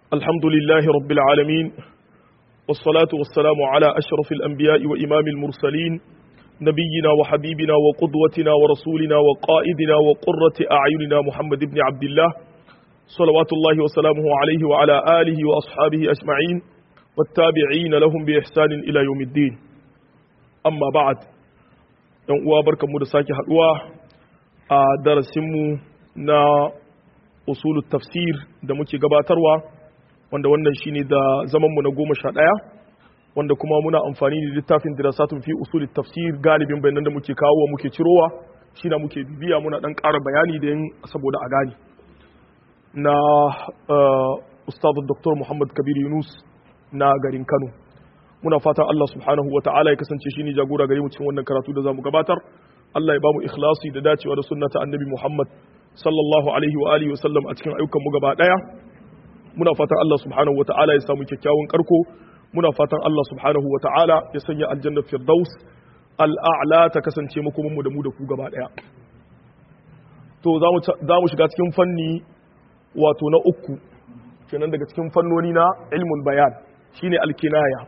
الحمد لله رب العالمين والصلاة والسلام على أشرف الأنبياء وإمام المرسلين نبينا وحبيبنا وقدوتنا ورسولنا وقائدنا وقرة أعيننا محمد بن عبد الله صلوات الله وسلامه عليه وعلى آله وأصحابه أجمعين والتابعين لهم بإحسان إلى يوم الدين أما بعد uwa barkanmu da sake haduwa a darasinmu na usulul tafsir da muke gabatarwa wanda wannan shine da zamanmu na goma sha ɗaya wanda kuma muna amfani da littafin dirasatun fi usulul tafsir galibin bayanan da muke kawo wa muke cirowa shi na muke bibiya muna ɗan ƙara bayani da yin saboda a gani na ustaz dr muhammad kabir yunus na garin kano muna fatan Allah subhanahu wa ta'ala ya kasance shi ne jagora gare mu cikin wannan karatu da zamu gabatar Allah ya bamu ikhlasi da dacewa da sunnata annabi Muhammad sallallahu alaihi wa alihi wa sallam a cikin ayyukan mu gaba daya muna fatan Allah subhanahu wa ta'ala ya samu kyakkyawan karko muna fatan Allah subhanahu wa ta'ala ya sanya aljanna firdaus al'a'la ta kasance makomin mu da mu da ku gaba daya to za mu shiga cikin fanni wato na uku kenan daga cikin fannoni na ilmul bayan shine alkinaya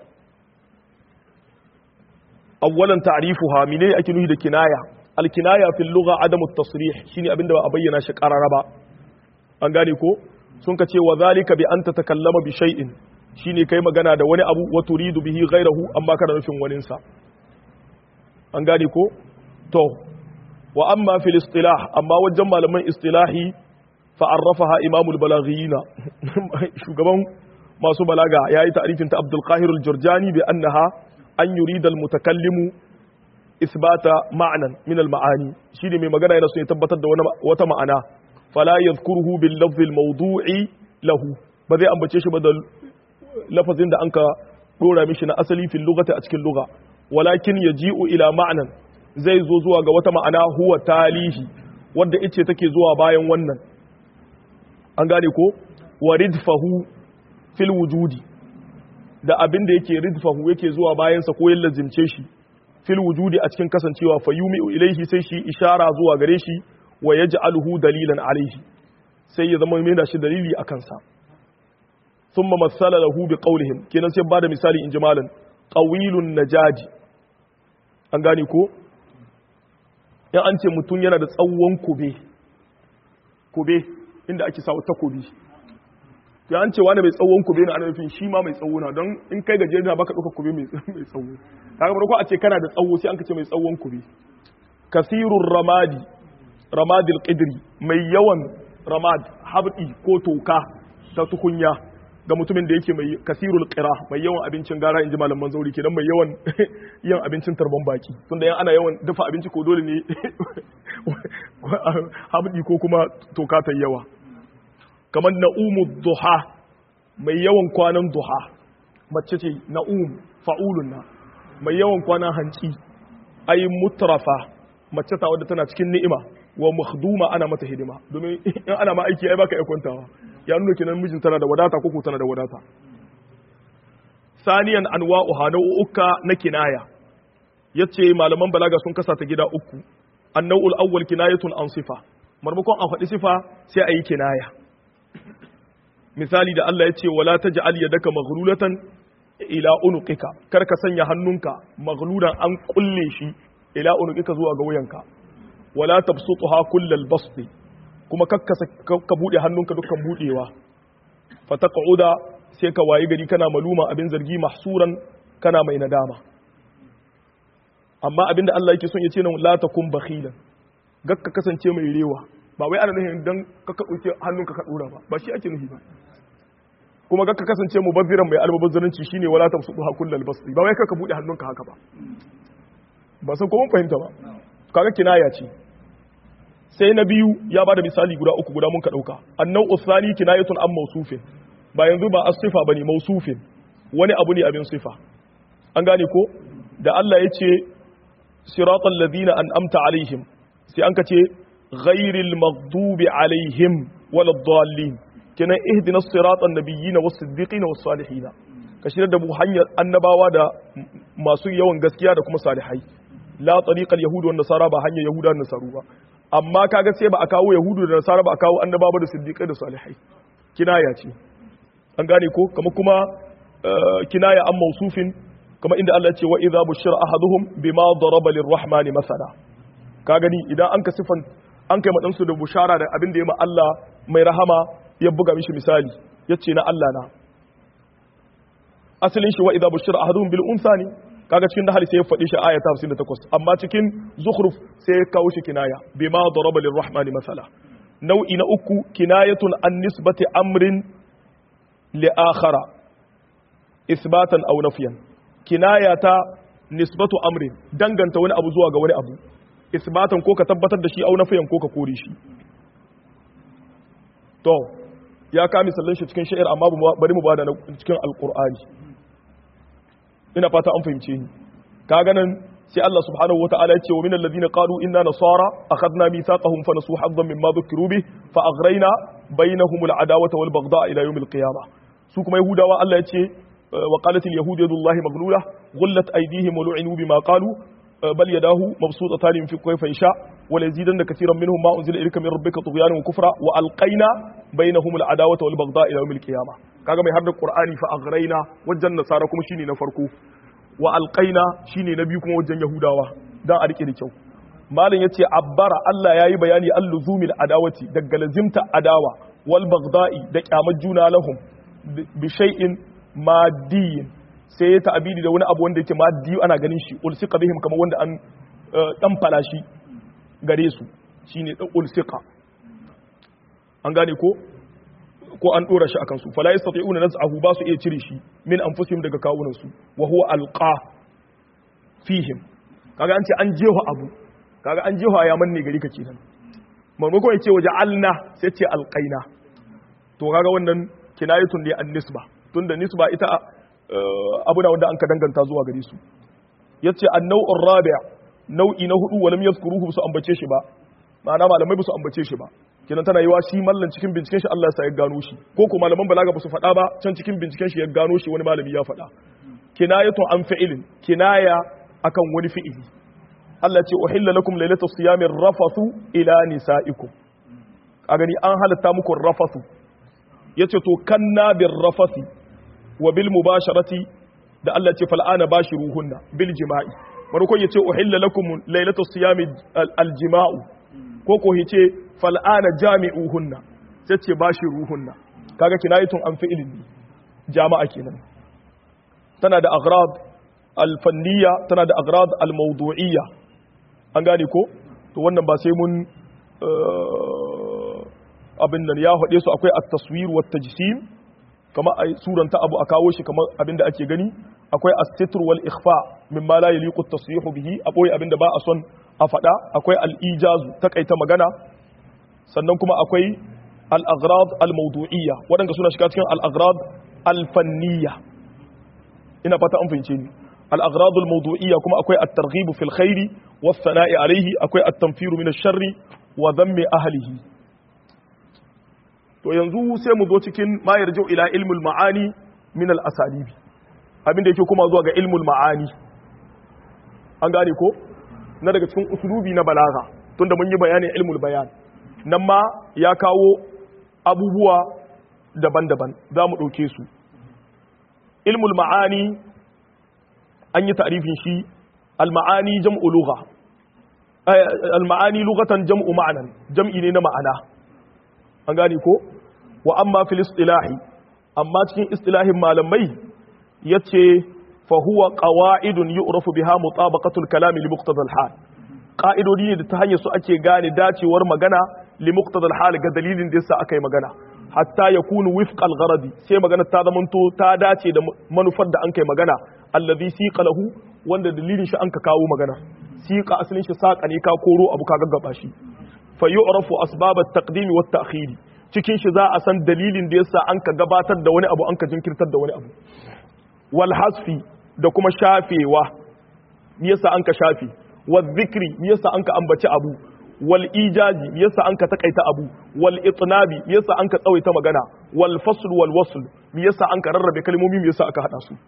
awwalan ta'rifuha mene ake nufi da kinaya alkinaya fil lugha adamu at-tasrih shine abinda ba a bayyana shi qarara ba an gane ko sun ka ce wa zalika bi an tatakallama bi shay'in shine kai magana da wani abu wa turidu bihi ghayrahu amma kana nufin wani sa an gane ko to wa amma fil istilah amma wajen malaman istilahi fa arrafaha imamul balaghiyina shugaban masu balaga yayi ta'rifin ta Abdul Qahir al-Jurjani bi annaha an yurida al-mutakallimu isbata ma'nan min al-ma'ani shine mai magana yana so ya tabbatar da wata ma'ana fala yadhkuruhu bil lafzi al-mawdu'i lahu ba zai ambace shi ba da lafazin da anka dora mishi na asali fil lughati a cikin lugha walakin yaji'u ila ma'nan zai zo zuwa ga wata ma'ana huwa talihi wanda ice take zuwa bayan wannan an gane ko waridfahu fil wujudi da abin da yake ridfahu yake zuwa bayansa ko ya lazimce shi fil wujudi a cikin kasancewa fa yumi'u ilaihi sai shi ishara zuwa gare shi wa yaj'aluhu dalilan alaihi sai ya zama mai shi dalili a kansa thumma masala lahu bi qawlihim kenan sai bada misali in jimalan qawilun najaji an gane ko in an ce mutum yana da tsawon kube kube inda ake sawa takobi ya an ce wani mai tsawon kube na ana nufin shi ma mai tsawo na don in kai gajiyar na baka ɗauka kube mai tsawo ta gaba ko a ce kana da tsawo sai an ka ce mai tsawon kube kasirun ramadi ramadil qidri mai yawan ramad habdi ko toka ta tukunya ga mutumin da yake mai kasirul qira mai yawan abincin gara inji malaman zauri kenan mai yawan yin abincin tarban baki tunda yan ana yawan dafa abinci ko dole ne habdi ko kuma toka ta yawa kamar na'umu duha mai yawan kwanan duha mace ce na'um fa'ulun na mai yawan kwanan hanci ai mutrafa mace ta wadda tana cikin ni'ima wa makhduma ana mata hidima domin in ana ma aiki ai baka iya kwantawa ya nuna kenan mijin tana da wadata ko tana da wadata saniyan anwa'uha nau'uka na kinaya yace malaman balaga sun kasa ta gida uku annawul awwal kinayatun an sifa marmakon a faɗi sifa sai a yi kinaya misali da Allah ya ce wala taj'al yadaka maghlulatan ila unuqika kar ka sanya hannunka maghlulan an kulle shi ila unuqika zuwa ga wuyanka wala tabsutha kullal basti kuma kakka ka bude hannunka dukkan budewa fataqauda sai ka wayi gari kana maluma abin zargi mahsuran kana mai nadama amma abinda Allah yake son ya ce nan la takum bakhilan gakka kasance mai rewa ba wai ana nufin dan ka ɗauke hannunka ka ɗora ba ba shi ake nufi ba kuma ga ka kasance mubazziran mai albabazzaranci shine wala tamsudu ha kullal basti ba wai ka bude hannunka haka ba ba san ko mun fahimta ba kaga kinaya ce sai na biyu ya bada misali guda uku guda mun ka dauka annau usani kinayatun an mausufin ba yanzu ba as-sifa bane mausufin wani abu ne abin sifa an gane ko da Allah ya ce siratal ladina an'amta alaihim sai an ka ce ghairil maghdubi alaihim waladdallin kenan ihdina siratan nabiyyin was siddiqin was salihin ka shirya da mu hanyar annabawa da masu yawan gaskiya da kuma salihai la tariqal yahud wan nasara ba hanyar yahuda da nasaru ba amma kaga sai ba a kawo yahudu da nasara ba a kawo annabawa da siddiqai da salihai kinaya ce an gane ko kama kuma kinaya an mausufin kama inda Allah ce wa idza bushira ahaduhum bima daraba lirrahmani masala ka gani idan an ka sifan an kai madansu da bushara da abin da ya ma Allah mai rahama ya buga mishi misali yace na Allah na asalin shi wa idza bushira ahaduhum bil unsa ne kaga cikin dahali sai ya faɗi shi aya ta 58 amma cikin zukhruf sai ya kawo shi kinaya bima daraba lirrahmani masala nau'i na uku kinayatun an nisbati amrin li akhara isbatan aw nafyan kinaya ta nisbatu amrin danganta wani abu zuwa ga wani abu isbatan ko ka tabbatar da shi aw nafyan ko ka kore shi to ya ka misalan shi cikin sha'ir amma bari mu bada cikin alqur'ani ina fata an fahimce ni kaga nan sai Allah subhanahu wataala ya ce wa minal ladina qalu inna nasara akhadna mithaqahum fa nasu haddan mimma dhukiru bi fa aghrayna bainahum al adawata wal baghdha ila yawm al qiyamah su kuma yahudawa Allah ya ce wa qalat al yahud yadullahi maghlula ghullat aydihim wa lu'inu bima qalu bal yadahu mabsutatan fi kayfa yasha wa yazidanna katiran minhum ma unzila ilayka min rabbika tughyanan wa kufra wa alqayna bainahum al adawata wal baghdha ila yawm al qiyamah kaga mai harda qur'ani fa aghrayna wajen nasara kuma shine na farko wa alƙaina shine na biyu kuma wajen yahudawa don a rike da kyau malin yace abbara Allah yayi bayani alluzumil adawati daga lazimta adawa wal bagda'i da kyamar juna lahum bi shay'in maddiyin sai ya ta'abidi da wani abu wanda yake maddi ana ganin shi ulsika bihim kamar wanda an dan falashi gare su shine dan ulsika an gane ko ko an dora shi akan su fala yastati'una naz'ahu ba su iya cire shi min anfusihim daga kawunan su wa huwa alqa fihim kaga an ce an jeho abu kaga an jeho ya manne gari ka kenan maimakon ya ce waje alna sai ce alqaina to kaga wannan kinayatun ne an nisba tunda nisba ita abu da wanda an ka danganta zuwa gare su yace an-naw'ur rabi' nau'i na hudu walam yazkuruhu su ambace shi ba ma'ana malamai ba su ambace shi ba kenan tana yiwa shi mallan cikin binciken shi Allah ya gano shi ko ko malaman balaga ba su faɗa ba can cikin binciken shi ya gano shi wani malami ya faɗa kinayatu an fi'ilin kinaya akan wani fi'ili Allah ce uhilla lakum lailatul siyamir rafathu ila nisaikum a gani an halatta muku rafathu yace to kanna bir rafathi wa bil mubasharati da Allah ce fal'ana bashiruhunna bil jima'i marko yace uhilla lakum lailatul siyami al jima'u ko ko yace fal'ana jami'uhunna sai ce bashiruhunna kaga kinayatun an fi'ilin jama'a kenan tana da aghrad al-fanniya tana da aghrad al-mawdu'iyya an gane ko to wannan ba sai mun abin nan ya haɗe su akwai at-taswir wa tajsim kama a suranta abu a kawo shi kamar abin da ake gani akwai as-sitr wal ikhfa mimma la yaliqu at-tasrihu bihi akwai abin da ba a son a faɗa akwai al-ijazu takaita magana sannan kuma akwai al-aghrad al-mawdu'iyya waɗanda suna shiga cikin al-aghrad al-fanniyya ina fata an fahimce ni al-aghrad al-mawdu'iyya kuma akwai at-targhib fil khairi was sana'i alayhi akwai at-tanfiru min ash-sharri wa dhammi ahlihi to yanzu sai mu zo cikin ma yarju ila ilmul ma'ani min al-asalibi abinda yake kuma zuwa ga ilmul ma'ani an gane ko na daga cikin usulubi na balaga tunda mun yi bayanin ilmul bayan nan ma ya kawo abubuwa daban-daban za mu ɗauke su ilmul ma'ani an yi ta'rifin shi al-ma'ani jam'u lugha al-ma'ani lughatan jam'u ma'anan jam'i ne na ma'ana an gane ko wa amma fil istilahi amma cikin istilahin malamai yace fa huwa qawa'idun yu'rafu biha mutabaqatul kalami li muqtada al-hal qa'idodi ne da ta hanyar su ake gane dacewar magana li muqtada al-hal ga dalilin da yasa aka yi magana hatta yakunu wifqa al-gharadi sai magana ta zamanto ta dace da manufar da an kai magana alladhi siqa lahu wanda dalilin shi an ka kawo magana siqa asalin shi saqa ne ka koro abu ka gaggaba shi fa yu'rafu asbab at-taqdim wa at-ta'khir cikin shi za a san dalilin da yasa an ka gabatar da wani abu an ka jinkirtar da wani abu wal hasfi da kuma shafewa me yasa an ka shafe wal dhikri me yasa an ka ambaci abu wal ijaji me yasa an ka takaita abu wal itnabi me yasa an ka tsawaita magana wal fasl wal wasl me yasa an ka rarrabe kalmomi me yasa aka hada su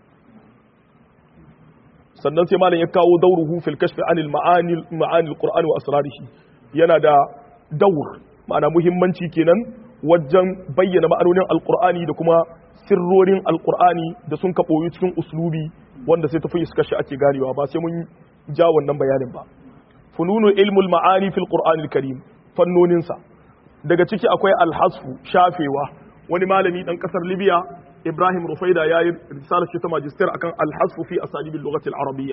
sannan sai malam ya kawo dauruhu fil kashfi anil ma'ani ma'ani al-qur'an wa asrarihi yana da daur ma'ana muhimmanci kenan wajen bayyana ma'anonin alqur'ani da kuma sirrorin alqur'ani da sun ka boyu cikin uslubi wanda sai tafi suka shi ake ganewa ba sai mun ja wannan bayanin ba fununu ilmul ma'ani fil qur'anil karim fannoninsa daga ciki akwai alhasfu shafewa wani malami dan kasar libya ibrahim rufaida ya yi risalar shi ta magister akan alhasfu fi asalibil lughatil arabiyya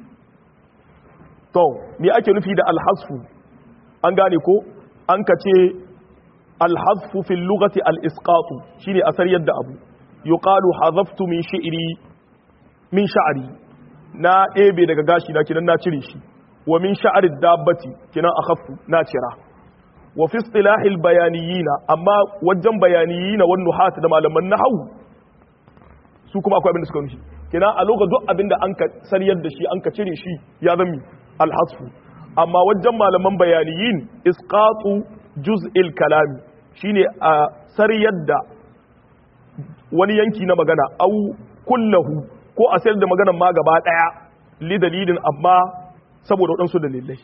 to me ake nufi da alhasfu an gane ko an ka ce alhasfu fil lughati al isqatu shine asar yadda abu yuqalu hadaftu min shi'ri min sha'ri na ɗebe daga gashi na kinan na cire shi wa min sha'ri dabbati kinan akhaffu na cira wa fi istilahil bayaniyina amma wajen bayaniyina wan nuhat da malaman nahwu su kuma akwai abin da suka nufi kina a lokacin duk abin da an ka sariyar da shi an ka cire shi ya zami alhasfu amma wajen malaman bayaniyin isqatu juz'il kalami shine a sariyar da wani yanki na magana au kullahu ko a sayar da maganar ma gaba daya li dalilin amma saboda waɗansu dalilai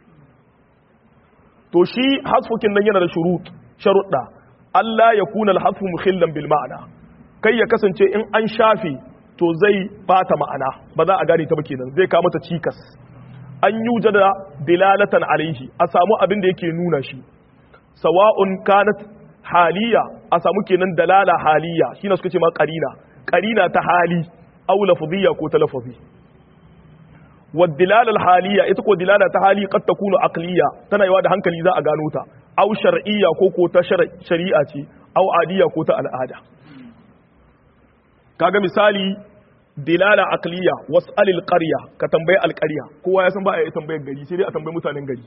to shi hasfukin nan yana da shurut sharuɗa Allah ya kuna alhasfu mukhillan bil ma'ana kai ya kasance in an shafe to zai bata ma'ana ba za a gane ta ba kenan zai kawo mata cikas an yi da dilalatan alaihi a samu abin da yake nuna shi sawa'un kanat haliya a samu kenan dalala haliya shine suka ce ma qarina qarina ta hali aw lafziyya ko ta lafazi wad dilala haliya ita ko dilala ta hali qad takunu aqliya tana yawa da hankali za a gano ta aw shar'iyya ko ko ta shari'a ce aw adiya ko ta al'ada kaga misali dilala aqliya was'alil qarya ka tambayi alqarya kowa ya san ba a yi tambayar gari sai dai a tambayi mutanen gari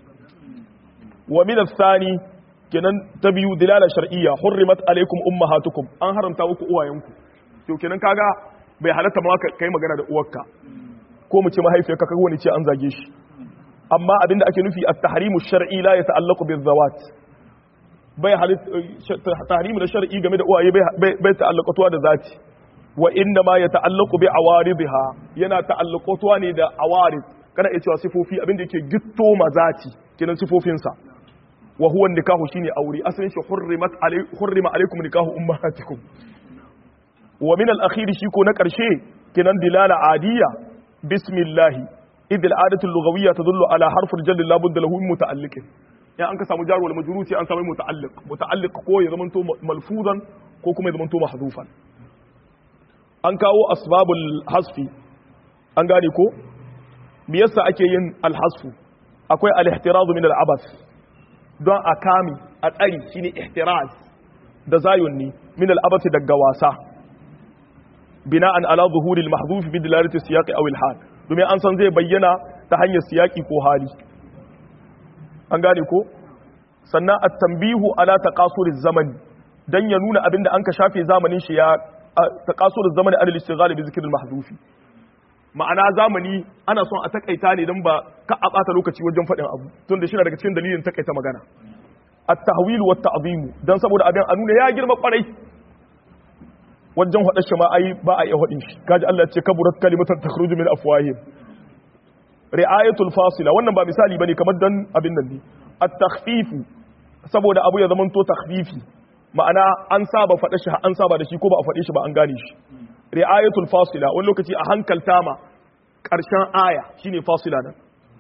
wa min athani kenan ta biyu dilala shar'iyya hurrimat alaikum ummahatukum an haramta muku uwayenku to kenan kaga bai halatta ma kai magana da uwarka ko mu ce mahaifiyarka kaga wani ce an zage shi amma abinda ake nufi at-tahrimu shar'i la yata'allaqu bil-zawat bai halitta tahrimu da shar'i game da uwaye bai ta'allaqatuwa da zati wa inna ma yata'allaqu bi awaridha yana ta'allaqatuwa ne da awarid kana iya cewa sifofi abinda yake gitto mazati kenan sifofinsa wa huwa nikahu shine aure asalin shi hurrimat alai hurrima alaikum nikahu ummahatikum wa min al-akhir shi ko na karshe kenan dilala adiyya bismillah idh al-adatu al-lughawiyya tadullu ala harf al-jall la budda lahu min muta'alliq ya an ka samu jar wal majrur sai an samu muta'alliq muta'alliq ko ya zamanto malfuzan ko kuma ya zamanto mahdhufan an kawo asbabul hasfi an gane ko me yasa ake yin al-hasfu akwai al-ihtiraz min al-abath don a kame a tsari shine ihtiraz da zayun ne min al-abati daga wasa bina'an ala zuhuril mahdhuf bi dilalati siyaqi aw al-hal domin an san zai bayyana ta hanyar siyaqi ko hali an gane ko sannan at-tanbihu ala taqasuriz zaman dan ya nuna abinda an ka shafe zamanin shi ya taqasuriz zamani ala al-istighal bi zikr al-mahdhuf ma'ana zamani ana son a takaita ne don ba ka a ɓata lokaci wajen faɗin abu tun da shi daga cikin dalilin takaita magana at-tahwil wa ta'zimu dan saboda abin a nuna ya girma kwarai wajen faɗa shi ma ai ba a iya faɗin shi kaji Allah ya ce kaburat kalimatan takhruju min afwahihim ri'ayatul fasila wannan ba misali bane kamar dan abin nan ne at-takhfifu saboda abu ya zamanto takhfifi ma'ana an saba faɗa shi an saba da shi ko ba a faɗe shi ba an gane shi ri'ayatul fasila wani lokaci a hankalta ma ƙarshen aya shine fasila nan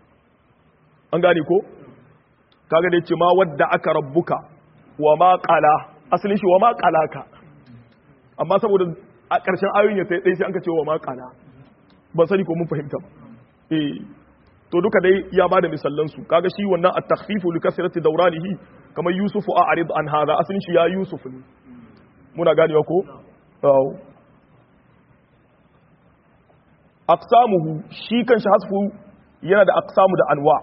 an gane ko kaga da yace ma wadda aka rabbuka wa ma qala asalin shi wa ma qalaka amma saboda a ƙarshen ayoyin ya sai sai an ka ce wa ma qala ban sani ko mun fahimta ba eh to duka dai ya bada misallan su kaga shi wannan at-takhfifu li kasrati dawranihi kamar yusufu a'rid an hadha asalin shi ya yusuf ne muna ganewa ko aqsamuhu shi kanshi hasfu yana da aqsamu da anwa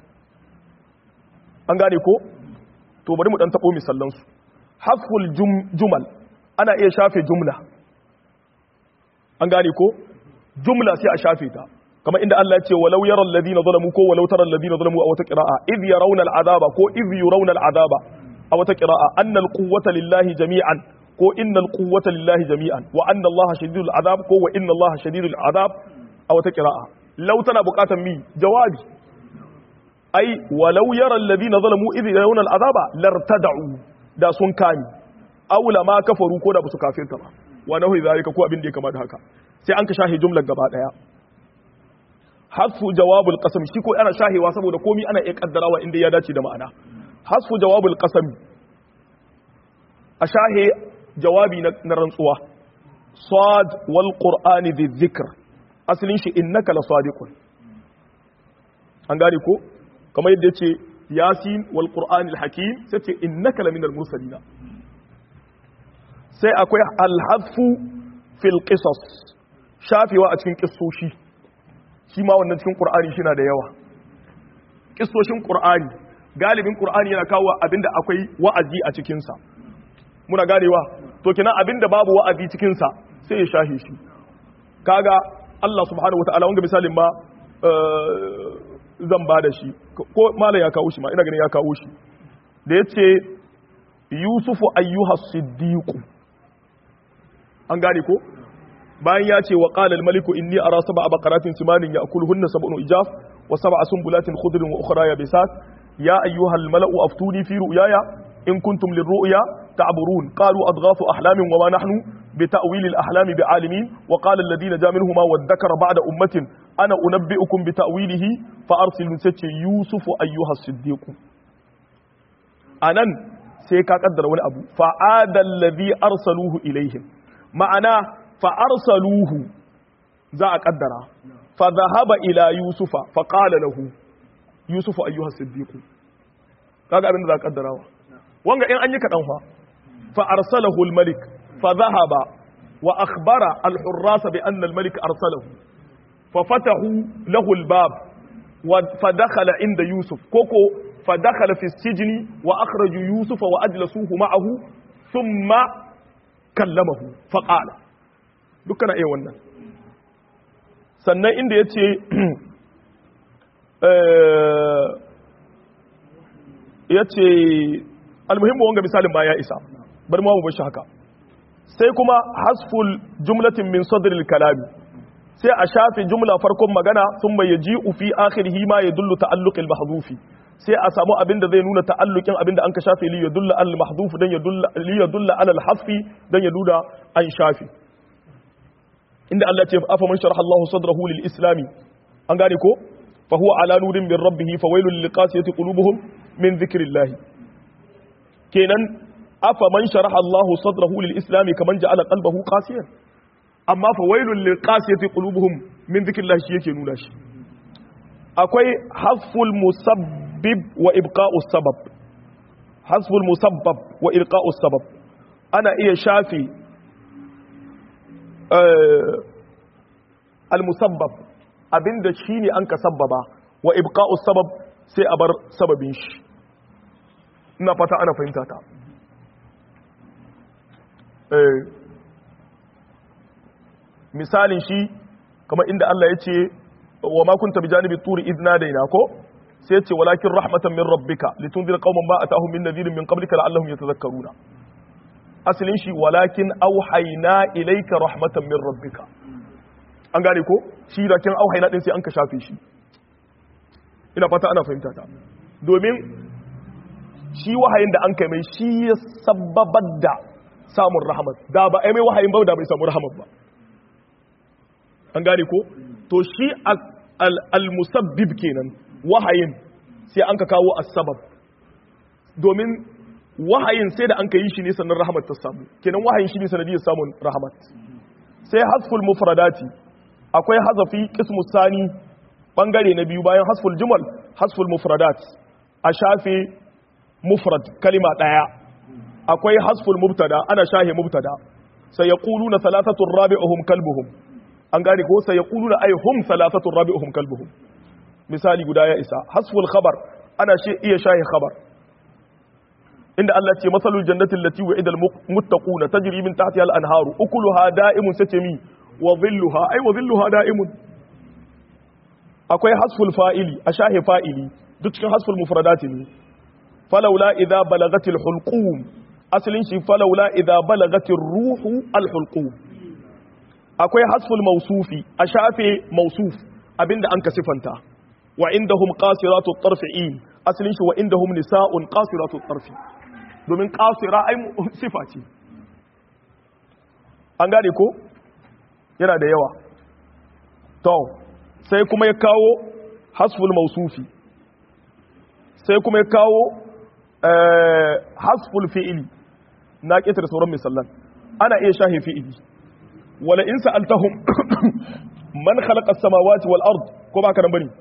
an gane ko to bari mu dan tabo misallan su hasful jumal ana iya shafe jumla an gane ko jumla sai a shafe ta kamar inda Allah ya ce walau yara alladhina zalamu ko walau tara alladhina zalamu a wata qira'a idh yarawna al'adaba ko idh yurawna al'adaba a wata qira'a anna al-quwwata lillahi jami'an ko inna al-quwwata lillahi jami'an wa anna Allah shadidul azab ko wa inna Allah shadidul azab a wata qira'a law tana buƙatar mi jawabi ai walau yara alladhina zalamu idh yarawna al'adaba lartada'u da sun kami aula ma kafaru ko da ba su kafirta ba wa nahu zalika ko abin da ya kama da haka sai an ka shahi jumlar gaba daya hasfu jawabul qasam shi ko ana shahewa saboda komi ana iya kaddarawa inda ya dace da ma'ana hasfu jawabul qasam a shahe jawabi na rantsuwa sad wal qur'ani bi dhikr asalin shi innaka la sadiqun an gane ko kamar yadda yace yasin wal qur'ani al hakim sai ce innaka la minal mursalin sai akwai al hadfu fil qisas shafewa a cikin kissoshi shi ma wannan cikin qur'ani shi na da yawa kissoshin qur'ani galibin qur'ani yana kawo abinda akwai wa'azi a cikin sa muna ganewa to kina abinda babu wa'azi cikin sa sai ya shahe shi kaga Allah subhanahu wataala wanga misalin ma zan ba da shi ko malam ya kawo shi ma ina ganin ya kawo shi da yace yusufu ayyuha siddiq an gane ko bayan ya ce wa qala al-maliku inni ara sab'a baqaratin simanin ya'kuluhunna sab'un ijaf wa sab'a sunbulatin khudrin wa ukhra yabisat ya ayyuha al-mala'u aftuni fi ru'yaya in kuntum lirru'ya ta'burun qalu adghafu ahlamin wa ma nahnu بتأويل الأحلام بعالمين وقال الذين جاء منهما وادكر بعد أمة أنا أنبئكم بتأويله فأرسل سيتي يوسف أيها الصديق أنا سيكا قدر ولا أبو فعاد الذي أرسلوه إليهم معنا فأرسلوه ذا قدر فذهب إلى يوسف فقال له يوسف أيها الصديق kaga abin da za ka kaddarawa wanga in an yi kaɗan fa fa arsalahu al-malik فذهب وأخبر الحراس بأن الملك أرسله ففتحوا له الباب فدخل عند يوسف كوكو فدخل في السجن وأخرجوا يوسف وأجلسوه معه ثم كلمه فقال دكنا إيه wannan sannan inda ya ce ya ce almuhimmu wanga misalin ba ya isa bari mu bashi haka sai kuma hasful jumlatin min sadril kalami sai a shafe jumla farkon magana sun mai yaji fi akhirihi ma yadullu ta'alluqil mahdhufi sai a samu abin da zai nuna ta'alluqin abin da an ka shafe li yadulla al mahdhuf dan yadulla li yadulla ala al hasfi dan ya nuna an shafe inda Allah ce afa man sharaha Allah sadrahu lil islami an gane ko fa huwa ala nurin min rabbih fa wailul lil qasiyati qulubuhum min dhikrillah kenan afa man sharaha Allahu sadrahu lil islami kaman ja'ala qalbahu qasiyan amma fa wailul lil qasiyati qulubuhum min dhikrillah shi yake nuna shi akwai hasful musabbib wa ibqa'u sabab hasful musabbab wa ilqa'u sabab ana iya shafi al musabbab abinda shine an ka sabbaba wa ibqa'u sabab sai a bar sababin shi ina fata ana fahimta ta misalin shi kamar inda Allah ya ce wa ma kunta bi janibi turi idna daina ko sai ce walakin rahmatan min rabbika litunzira qauman ma atahum min nadhirin min qablika la'allahum yatadhakkaruna asalin shi walakin auhayna ilayka rahmatan min rabbika an gane ko shi da kin auhayna din sai an ka shafe shi ina fata ana fahimta ta domin shi wahayin da an kai mai shi ya sababar da samun rahamat da ba a mai wahayin ba da bai samu rahamat ba an gane ko to shi al-musabbib kenan wahayin sai an ka kawo as-sabab domin wahayin sai da an ka yi shi ne sannan rahamat ta samu kenan wahayin shi ne sanadiyar samun rahamat sai hasful mufradati akwai hazafi qismu sani bangare na biyu bayan hasful jumal hasful mufradat a shafe mufrad kalima daya akwai hasful mubtada ana shahe mubtada sai yaquluna thalathatun rabi'uhum kalbuhum an gane ko sai yaquluna ay hum thalathatun rabi'uhum kalbuhum misali guda ya isa hasful khabar ana shi iya shahe khabar inda Allah ce masalul jannati allati wa'ida almuttaquna tajri min tahtiha al-anharu ukuluha da'imun satami wa dhilluha ay wa dhilluha da'imun akwai hasful fa'ili a shahe fa'ili duk cikin hasful mufradati ne falawla idza balagatil hulqum asalin shi falawla idza balagatir ruhu al-hulqum akwai hasful mawsufi a shafe mawsuf abinda an ka sifanta wa indahum qasiratu at-tarfi'in asalin shi wa indahum nisa'un qasiratu at-tarfi domin qasira ai sifa ce an gane ko yana da yawa to sai kuma ya kawo hasful mausufi sai kuma ya kawo hasful fi'ili na ƙetare sauran misallan ana iya shahe fi'ili wala in sa'altahum man khalaqa as-samawati wal ard ko ba ka nan bane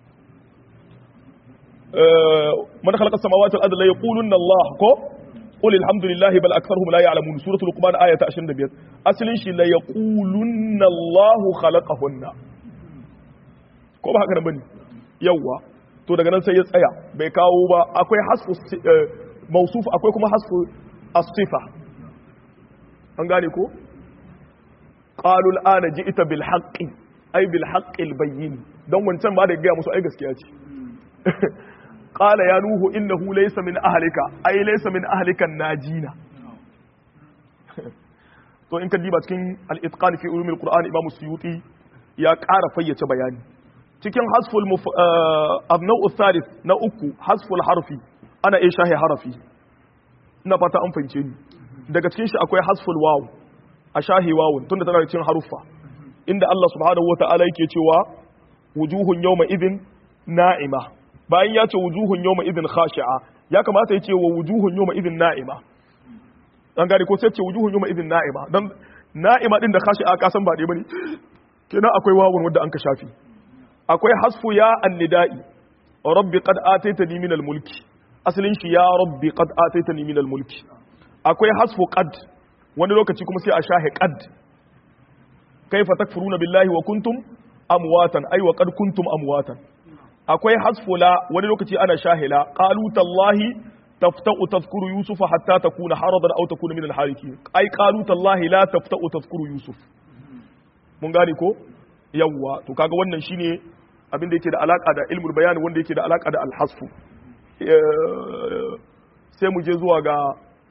man khalaqa as-samawati wal ard la yaqulunna Allah ko qul alhamdulillahi bal aktharuhum la ya'lamun suratul luqman ayata 25 aslin shi la yaqulunna Allah khalaqahunna ko ba haka nan bane yawa to daga nan sai ya tsaya bai kawo ba akwai hasfu mausuf akwai kuma hasfu as-sifa an gane ko qalu al-ana ji'ta bil haqqi ay bil haqqi al-bayyin dan wancan ba da ga musu ai gaskiya ce qala ya nuhu innahu laysa min ahlika ay laysa min ahlika najina to in ka diba cikin al-itqan fi ulumil qur'an imam suyuti ya ƙara fayyace bayani cikin hasful abnau thalith na uku hasful harfi ana iya shahe harafi ina fata an fahimce ni daga cikin shi akwai hasful waw a shahe wawun tunda tana da cikin haruffa inda Allah subhanahu wata'ala yake cewa wujuhun yawma idin na'ima bayan ya ce wujuhun yawma idin khashi'a ya kamata ya ce wa wujuhun yawma idin na'ima an gane ko sai ce wujuhun yawma idin na'ima dan na'ima din da khashi'a ka san ba dai bane kenan akwai wawun wanda an ka shafi akwai hasfu ya annida'i rabbi qad ataitani min al-mulki asalin shi ya rabbi qad ataitani min al-mulki akwai hasfu qad wani lokaci kuma sai a shahe qad kaifa takfuruna billahi wa kuntum amwatan ay wa qad kuntum amwatan akwai hasfu la wani lokaci ana shahila qalu tallahi tafta'u tadhkuru yusufa hatta takuna haradan aw takuna min al-halikin ay qalu tallahi la tafta'u tadhkuru yusuf mun gane ko yawwa to kaga wannan shine abin da yake da alaka da ilmul bayan wanda yake da alaka da alhasfu sai mu je zuwa ga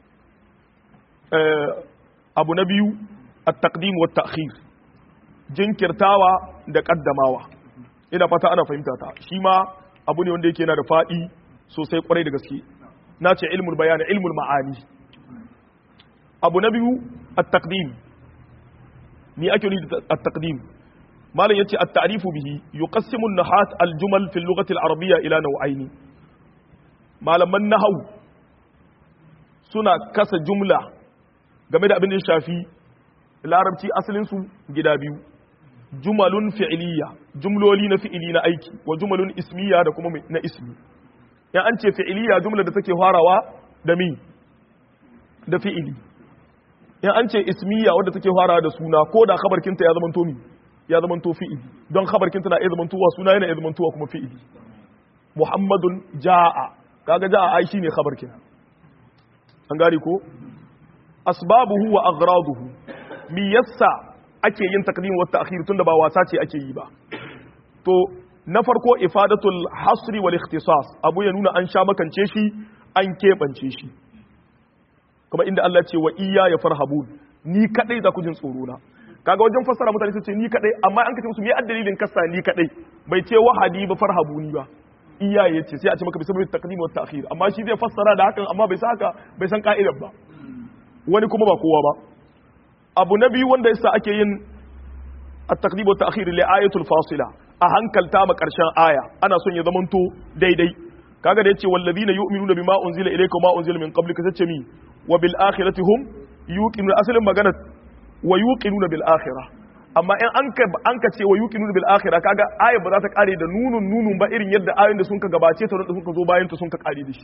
abu na biyu at-taqdim wa ta'khir jinkirtawa da kaddamawa ina fata ana fahimta ta shi ma abu ne wanda yake yana da fadi sosai kwarai da gaske na ce ilmul bayan ilmul ma'ani abu na biyu at-taqdim ni ake nufi at-taqdim malam yace at-ta'rifu bihi yuqassimu an-nahat al-jumal fi al-lughati al-arabiyya ila naw'aini malaman nahwu suna kasa jumla game da abin da ya shafi larabci asalin su gida biyu jumalun fi'liya jumloli na fi'ili na aiki wa jumalun ismiya da kuma na ismi ya an ce fi'liya jumla da take farawa da mi da fi'ili ya an ce ismiya wadda take farawa da suna ko da khabarkinta ya zama to mi ya zama to fi'ili don khabarkinta na iya zama tuwa suna yana iya zama tuwa kuma fi'ili muhammadun ja'a kaga ja'a ai shine khabarkin an gari ko asbabuhu wa aghraduhu mi yassa ake yin takdim wa ta'khir tunda ba wasa ce ake yi ba to na farko ifadatul hasri wal ikhtisas abu ya nuna an sha makance shi an keɓance shi kuma inda Allah ce wa iya ya farhabun ni kadai za ku jin tsoro na kaga wajen fassara mutane su ce ni kadai amma an kace musu me addalilin kasa ni kadai bai ce wahadi ba farhabuni ba iya ya ce sai a ce maka bisa taqdim wa ta'khir amma shi zai fassara da hakan amma bai san haka bai san ka'idar ba wani kuma ba kowa ba abu na biyu wanda yasa ake yin at-taqdim wa ta'khir li ayatul fasila a hankalta ma karshen aya ana son ya zamanto daidai kaga da yace wallazina yu'minuna bima unzila ilayka wa ma unzila min qablika sace mi wa bil akhirati hum yuqinuna asalin magana wa yuqinuna bil akhirah amma in an ka an ka ce wa yuqinuna bil akhirah kaga aya ba za ta kare da nunun nunun ba irin yadda ayoyin da sun ka gabace ta da sun ka zo bayan ta sun ka kare da shi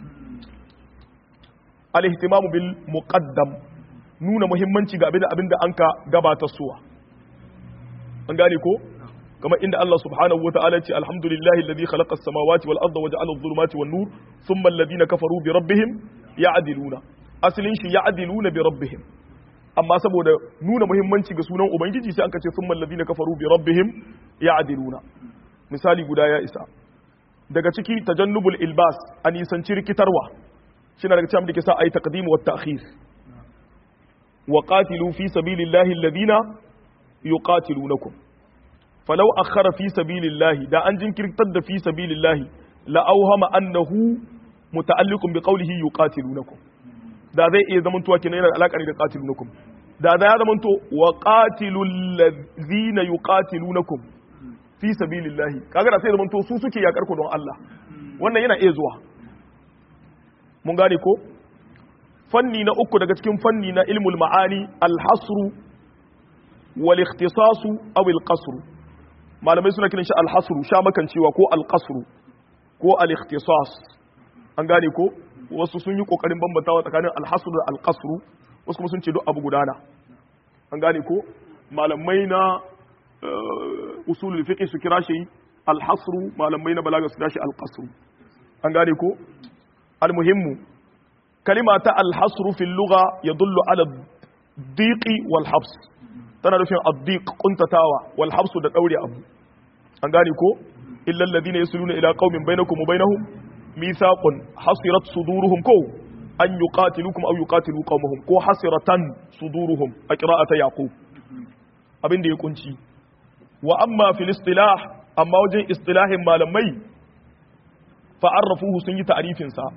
al ihtimamu bil muqaddam nuna muhimmanci ga abinda abinda an ka gabata suwa an gane ko kamar inda Allah subhanahu wa ta'ala ce alhamdulillahi alladhi khalaqa as-samawati wal arda wa ja'ala adh-dhulumati wan nur thumma alladhina kafaru bi rabbihim ya'diluna asalin shi ya'diluna bi rabbihim amma saboda nuna muhimmanci ga sunan ubangiji sai an ka ce thumma alladhina kafaru bi rabbihim ya'diluna misali guda ya isa daga ciki tajannubul ilbas an nisanci rikitarwa shi daga cikin da ke sa ayi taqdim wa ta'khir wa qatilu fi sabilillahi alladhina yuqatilunakum falau akhara fi sabilillahi da an jinkirtar da fi sabilillahi la auhama annahu muta'alliqun bi qawlihi yuqatilunakum da zai iya zaman tuwa kenan yana da alaka da qatilunakum da da ya zamanto wa qatilul ladhina yuqatilunakum fi sabilillahi kaga da sai zamanto su suke yakar ku don Allah wannan yana iya zuwa mun gane ko fanni na uku daga cikin fanni na ilmul ma'ani al-hasru wal ikhtisasu aw al-qasru malamai suna kiran shi al-hasru sha makancewa ko al-qasru ko al-ikhtisas an gane ko wasu sun yi kokarin bambantawa tsakanin al-hasru da al-qasru wasu kuma sun ce duk abu gudana an gane ko malamai na usulul fiqh su kira shi al-hasru malamai na balaga su kira shi al-qasru an gane ko al-muhimmu kalima ta al-hasru fil lugha yadullu ala diqi wal habs tana nufin ad-diq kuntatawa wal habs da daure abu an gane ko illa alladhina yasluna ila qaumin bainakum wa bainahum mithaqun hasirat suduruhum ko an yuqatilukum aw yuqatilu qaumahum ko hasiratan suduruhum a qira'ata yaqub abin da ya kunci wa amma fil istilah amma wajen istilahin malamai fa arrafuhu sun yi ta'rifin sa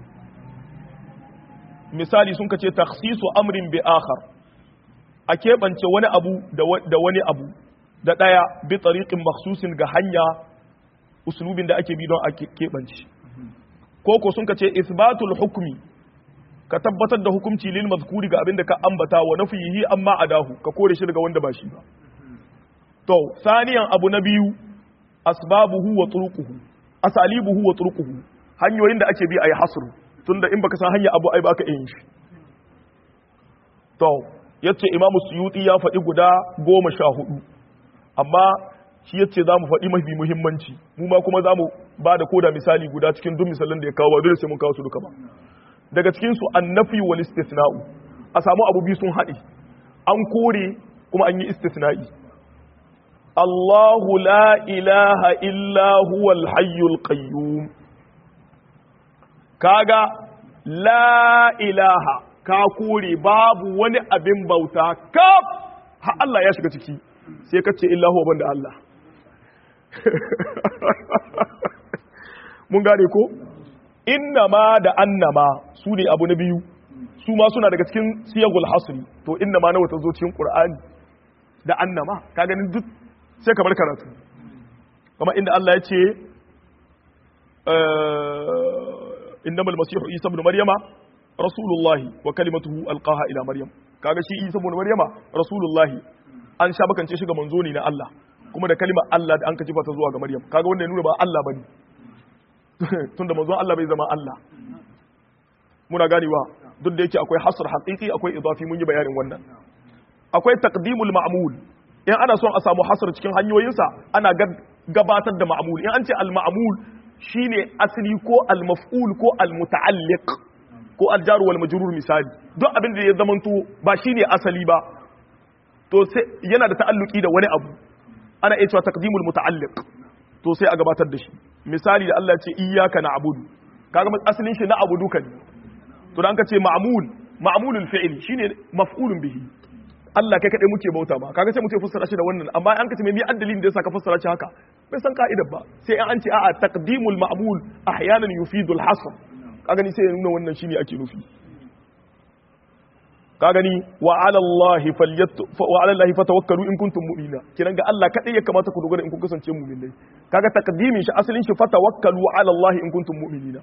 misali sun kace takhsisu amrin bi akhar a keɓance wani abu da wani abu da ɗaya bi tariqin makhsusin ga hanya usulubin da ake bi don a keɓance ko ko sun kace isbatul hukmi ka tabbatar da hukunci lil mazkuri ga abin da ka ambata wa nafihi amma adahu ka kore shi daga wanda ba shi ba to saniyan abu na biyu asbabuhu wa turuquhu asalibuhu wa turuquhu hanyoyin da ake bi ayi hasru tunda in baka san hanya abu ai baka yin shi to yace imamu suyuti ya faɗi guda goma sha hudu amma shi yace za mu faɗi mafi muhimmanci mu ma kuma za mu ba da koda misali guda cikin duk misalan da ya kawo ba dole sai mun kawo su duka ba daga cikin su annafi wal istisna'u a samu abu biyu sun haɗe an kore kuma an yi istisna'i Allahu la ilaha illa huwal hayyul qayyum kaga la ilaha ka kore babu wani abin bauta kaf ha Allah ya shiga ciki sai ka ce illa huwa banda Allah mun gane ko innama da annama su ne abu na biyu su ma suna daga cikin siyagul hasri to innama nawa ta zo cikin qur'ani da annama ka ganin duk sai kamar karatu kuma inda Allah ya ce innamal masihu isa ibn maryama rasulullahi wa kalimatuhu alqaha ila maryam kaga shi isa ibn maryama rasulullahi an sha bakance shi ga manzo ne na Allah kuma da kalimar Allah da an ka jifa ta zuwa ga maryam kaga wanda ya nuna ba Allah bane tunda manzon Allah bai zama Allah muna ganewa duk da yake akwai hasr haqiqi akwai idafi mun yi bayanin wannan akwai taqdimul ma'mul in ana son a samu hasr cikin hanyoyinsa ana gabatar da ma'mul in an ce al ma'mul shine asli ko al maf'ul ko al muta'alliq ko al jar wal majrur misali duk abin da ya zamanto ba shine asali ba to sai yana da ta'alluki da wani abu ana iya cewa taqdimul muta'alliq to sai a gabatar da shi misali da Allah ya ce iyyaka na'budu kaga asalin shi na'budu kan to dan ka ce ma'mul ma'mulul fi'li shine maf'ulun bihi Allah kai kadai muke bauta ma kaga sai muke fassara shi da wannan amma an ka ce me mi addalin da yasa ka fassara shi haka bai san ka'idar ba sai an ce a'a taqdimul ma'mul ahyanan yufidul hasr kaga ni sai ya nuna wannan shine ake nufi ka gani wa ala Allah wa ala Allah fatawakkalu in kuntum mu'mina kiran ga Allah kadai ya kamata ku dogara in kun kasance mu'minai kaga taqdimin shi asalin shi fatawakkalu ala Allah in kuntum mu'minina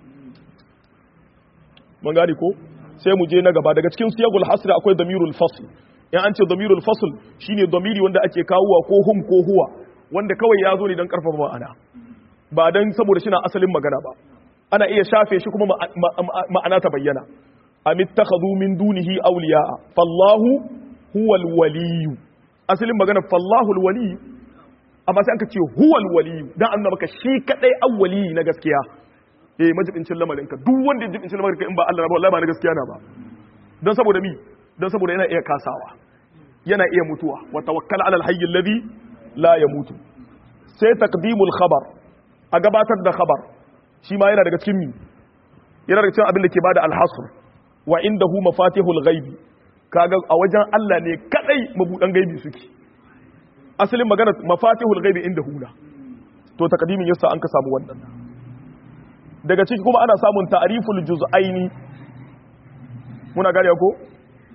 mun gane ko sai mu je na gaba daga cikin siyagul hasr akwai damirul fasl in an ce damirul fasl shine damiri wanda ake kawowa ko hum ko huwa wanda kawai ya zo ne don karfafa ma'ana ba dan saboda shi na asalin magana ba ana iya shafe shi kuma ma'ana ta bayyana am ittakhadhu min dunihi awliya'a fallahu huwal waliyu asalin magana fallahu alwaliyu amma sai an ka ce huwal waliyu dan annaba maka shi kadai awwali na gaskiya eh majibincin lamarin ka duk wanda ya jibincin lamarin ka in ba Allah ba wallahi ba na gaskiya na ba dan saboda mi dan saboda yana iya kasawa yana iya mutuwa wa tawakkal ala alhayy alladhi la yamutu sai taqdimul khabar a gabatar da khabar shi ma yana daga cikin mi yana daga cikin abin da ke bada alhasr wa indahu mafatihul ghaibi kaga a wajen Allah ne kadai mabudan gaibi suke asalin magana mafatihul ghaibi indahu na to taqdimin yasa an ka samu wannan daga ciki kuma ana samun ta'riful juz'aini muna gane ko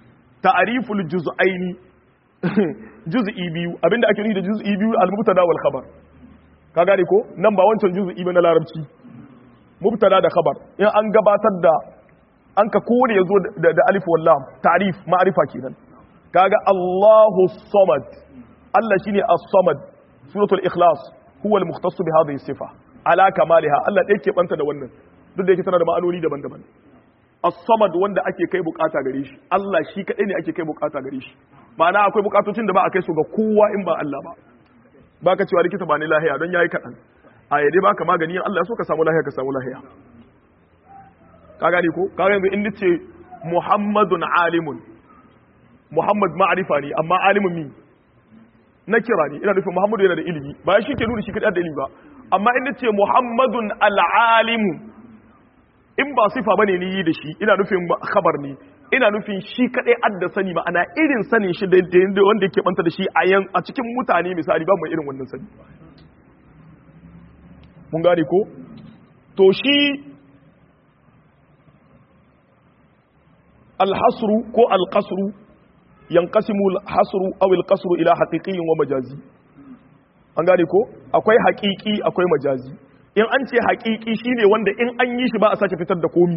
ta'riful juz'aini juz'i biyu abinda ake nufi da juz'i biyu al-mubtada wal khabar ka gane ko nan ba wancan juz'i ba na larabci mubtada da khabar in an gabatar da an ka kore yazo da, da alif wal lam ta'rif ma'rifa kenan kaga Allahu samad Allah shine as-samad suratul ikhlas huwa al-mukhtass bi hadhihi sifa ala kamaliha Allah dai ke banta da wannan duk da yake tana da ma'anoni daban-daban as-samad wanda ake kai bukata gare shi Allah shi kadai ne ake kai bukata gare shi ma'ana akwai bukatocin da ba a kai su ga kowa in ba Allah ba baka cewa likita ba ni lahiya don yayi kadan a yade baka magani in Allah ya so ka samu lahiya ka samu lahiya ka gane ko ka yanzu in nace Muhammadun alimun Muhammad ma'arifa ne amma alimun mi na kira ne ina nufin Muhammadu yana da ilimi ba shi ke nuna shi kadai da ilimi ba amma in nace Muhammadun al-alimu in ba sifa bane ni yi da shi ina nufin khabar ne ina nufin shi kadai adda sani ma'ana irin sanin shi da wanda yake banta da shi a yan a cikin mutane misali ba mu irin wannan sani mun gane ko to shi alhasru ko alqasru yanqasimu alhasru aw alqasru ila haqiqiyyin wa majazi an gane ko akwai haqiqi akwai majazi in an ce haqiqi shine wanda in an yi shi ba a sake fitar da komi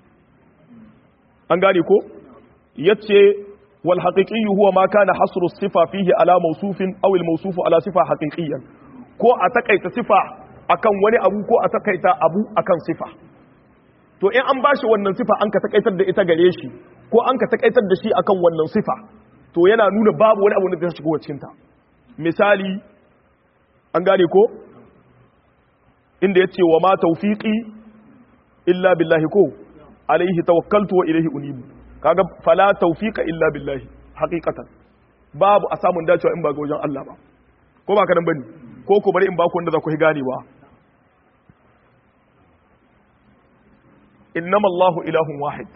an gane ko yace wal haqiqi huwa ma kana hasru sifa fihi ala mawsufin aw al mawsufu ala sifa haqiqiyan ko a takaita sifa akan wani abu ko a takaita abu akan sifa to in an bashi wannan sifa an ka takaitar da ita gare shi ko an ka takaitar da shi akan wannan sifa to yana nuna babu wani abu da zai shigo cikin ta misali an gane ko inda yace wa ma tawfiqi illa billahi ko alaihi tawakkaltu wa ilaihi unibu kaga fala tawfiqa illa billahi haqiqatan babu a samun dacewa in ba ga wajen Allah ba ko ba ka nan bane ko ko bari in ba ku wanda za ku ganewa innama Allahu ilahun wahid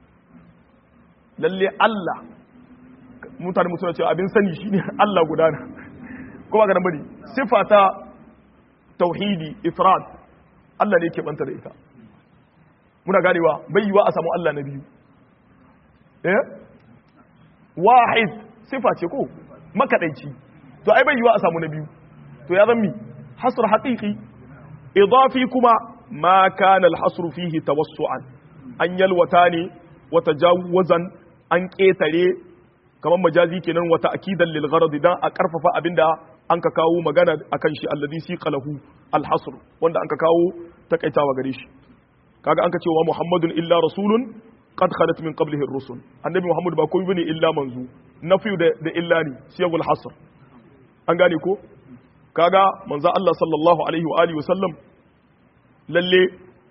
lalle Allah mutane mutuna cewa abin sani shine Allah guda ne ko ba ka nan bane sifata tauhidi ifrad Allah ne ke banta da ita muna ganewa bai yiwa a samu Allah na biyu eh wahid sifa ce ko makadaici to ai bai yiwa a samu na biyu to ya zammi hasr haqiqi idafi kuma ma kana al-hasr fihi tawassu'an an yalwata ne wa tajawuzan an ketare kamar majazi kenan wa ta'kidan lil gharad dan a karfafa abinda an ka kawo magana akan shi alladhi siqalahu al-hasr wanda an ka kawo takaitawa gare shi kaga an ka cewa muhammadun illa rasulun qad khalat min qablihi ar-rusul annabi muhammad ba komai bane illa manzu nafiyu da da illa ne siyagul hasr an gane ko kaga manzo Allah sallallahu alaihi wa alihi wa sallam lalle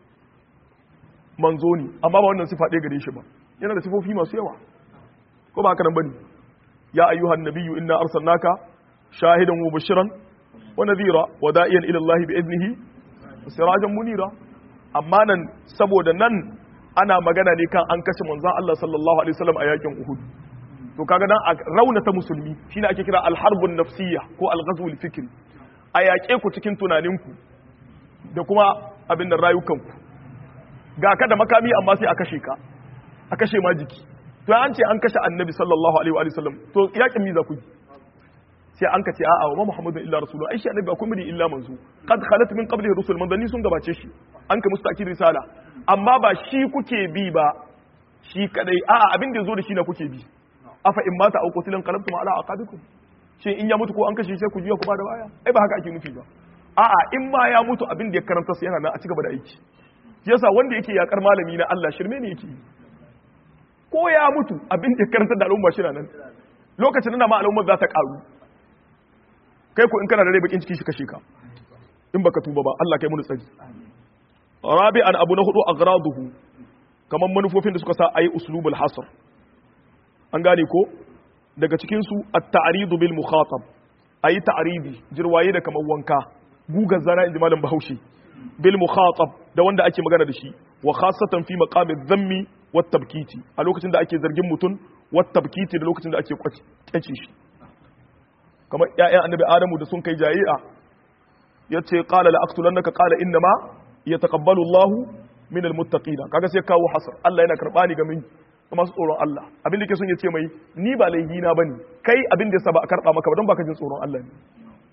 manzo ne amma ba wannan sifa ɗaya gare shi ba yana da sifofi masu yawa ko ba haka nan bane ya ayyuhan nabiyyu inna arsalnaka shahidan wa bashiran wa nadhira wa da'iyan ila Allah bi idnihi sirajan munira amma nan saboda nan ana magana ne kan an kashe manzon Allah sallallahu alaihi wasallam a yakin Uhud to kaga dan a raunata musulmi shine ake kira al-harbun nafsiyya ko al-ghazw al-fikri a yaƙe ku cikin tunaninku da kuma abin da rayukanku ga ka da makami amma sai a kashe ka a kashe ma jiki to an ce an kashe annabi sallallahu alaihi wa sallam to yakin mi za ku yi sai an ka ce a'a wa muhammadun illa rasulu ai shi annabi ba kuma illa manzo qad khalat min qablihi rusul manzanni sun gabace shi an ka mustaqil risala amma ba shi kuke bi ba shi kadai a'a abin da yazo da shi na kuke bi afa in mata au qutilan qalabtum ala aqabikum shin in ya mutu ko an kashe sai ku juya ku ba da baya ai ba haka ake nufi ba a'a in ma ya mutu abin da ya karanta sai yana nan a cigaba da aiki yasa wanda yake yakar malami na Allah shirme ne yake ko ya mutu abin da ya karanta da al'umma shi nan lokacin da ma al'umma za ta karu kai ko in kana da rai bakin ciki shi kashe ka in baka tuba ba Allah kai mu tsari rabi'an abu na hudu aghraduhu kaman manufofin da suka sa ayi uslubul hasr an gane ko daga cikin su at-ta'ridu bil mukhatab ayi ta'ridi jirwaye da kaman wanka gugar zana inji malam Bahaushe bil mukhatab da wanda ake magana da shi wa khassatan fi maqami dhammi wat tabkiti a lokacin da ake zargin mutum wat tabkiti da lokacin da ake kwace shi kamar ƴaƴan annabi Adamu da sun kai jayi'a yace qala la aqtulannaka qala innama yataqabbalu Allahu min almuttaqina kaga sai kawo hasar Allah yana karba ni ga min masu tsoron Allah abin da ke son ya ce mai ni ba laihi na bane kai abin da yasa ba a karba maka ba don baka jin tsoron Allah ne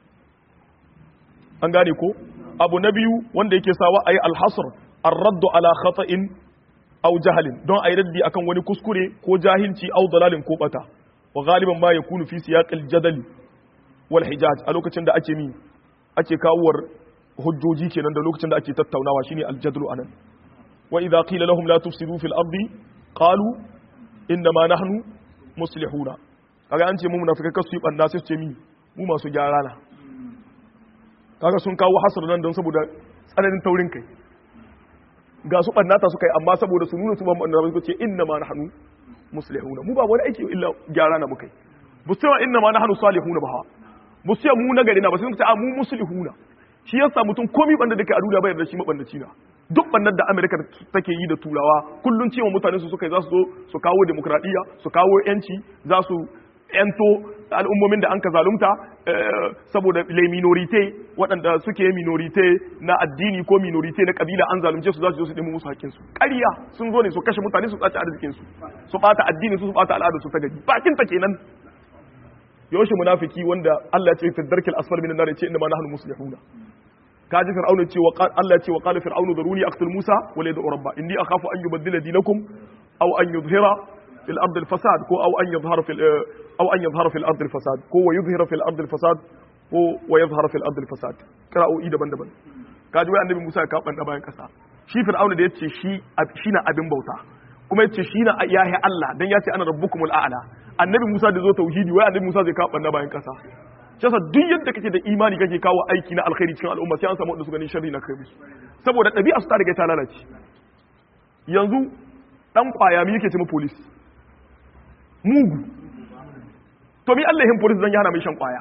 an gane ko abu na biyu wanda yake sawa ayi alhasr ar-radd ala khata'in aw jahalin don ayi raddi akan wani kuskure ko jahilci aw dalalin ko bata wa galiban ma yakunu fi siyaqil jadali wal hijaj a lokacin da ake mi ake kawowar hujjoji kenan da lokacin da ake tattaunawa shine al-jadlu anan wa idza qila lahum la tufsidu fil ardi qalu inna ma nahnu muslihuna kaga an ce mu munafikai kasu yi banda sai su ce mi mu masu gyara na kaga sun kawo hasar nan don saboda tsananin taurin kai ga su bannata suka yi amma saboda su nuna su ban banda su ce inna ma nahnu muslihuna mu ba wani aiki illa gyara na mukai bu sai inna ma nahnu salihuna ba bu sai mu na gari na ba sai su ce a mu muslihuna shi yasa mutum komi banda da ke a duniya bayar da shi mabandaci na duk bannan da amerika take yi da turawa kullum cewa mutane su suka yi za su zo su kawo demokradiyya su kawo yanci za su yanto al'ummomin da an ka zalunta saboda le minorite waɗanda suke minorite na addini ko minorite na kabila an zalunce su za su zo su ɗimi musu haƙƙinsu ƙarya sun zo ne su kashe mutane su tsaci arzikinsu su ɓata addini su su ɓata al'adar su ta gaji bakin ta kenan yaushe munafiki wanda Allah ya ce fi darkil asfar min nar ya ce inna ma nahnu muslihuna kaji fir'auna ce wa Allah ya ce wa qala fir'aunu daruni aqtul musa wa la yad'u rabba inni akhafu an yubaddila dinakum aw an yuzhira fil ardi al fasad ko aw an yuzhara fil aw an yuzhara fil ardi al fasad ko wa yuzhira fil ardi al fasad ko wa yuzhara fil ardi al fasad qira'o'i daban-daban kaji wai annabi Musa ya kaban da bayan kasa shi fir'auna da yace shi shi na abin bauta kuma yace shi na yahi Allah dan yace ana rabbukumul a'la annabi Musa da zo tauhidi wai annabi Musa zai kaban da bayan kasa shi duk yadda kake da imani kake kawo aiki na alkhairi cikin al'umma sai an samu wanda su gani sharri na kai musu saboda ɗabi'a su ta riga ta lalace yanzu dan kwaya mi yake ce mu police mugu to mi Allah yin police dan ya hana mai shan kwaya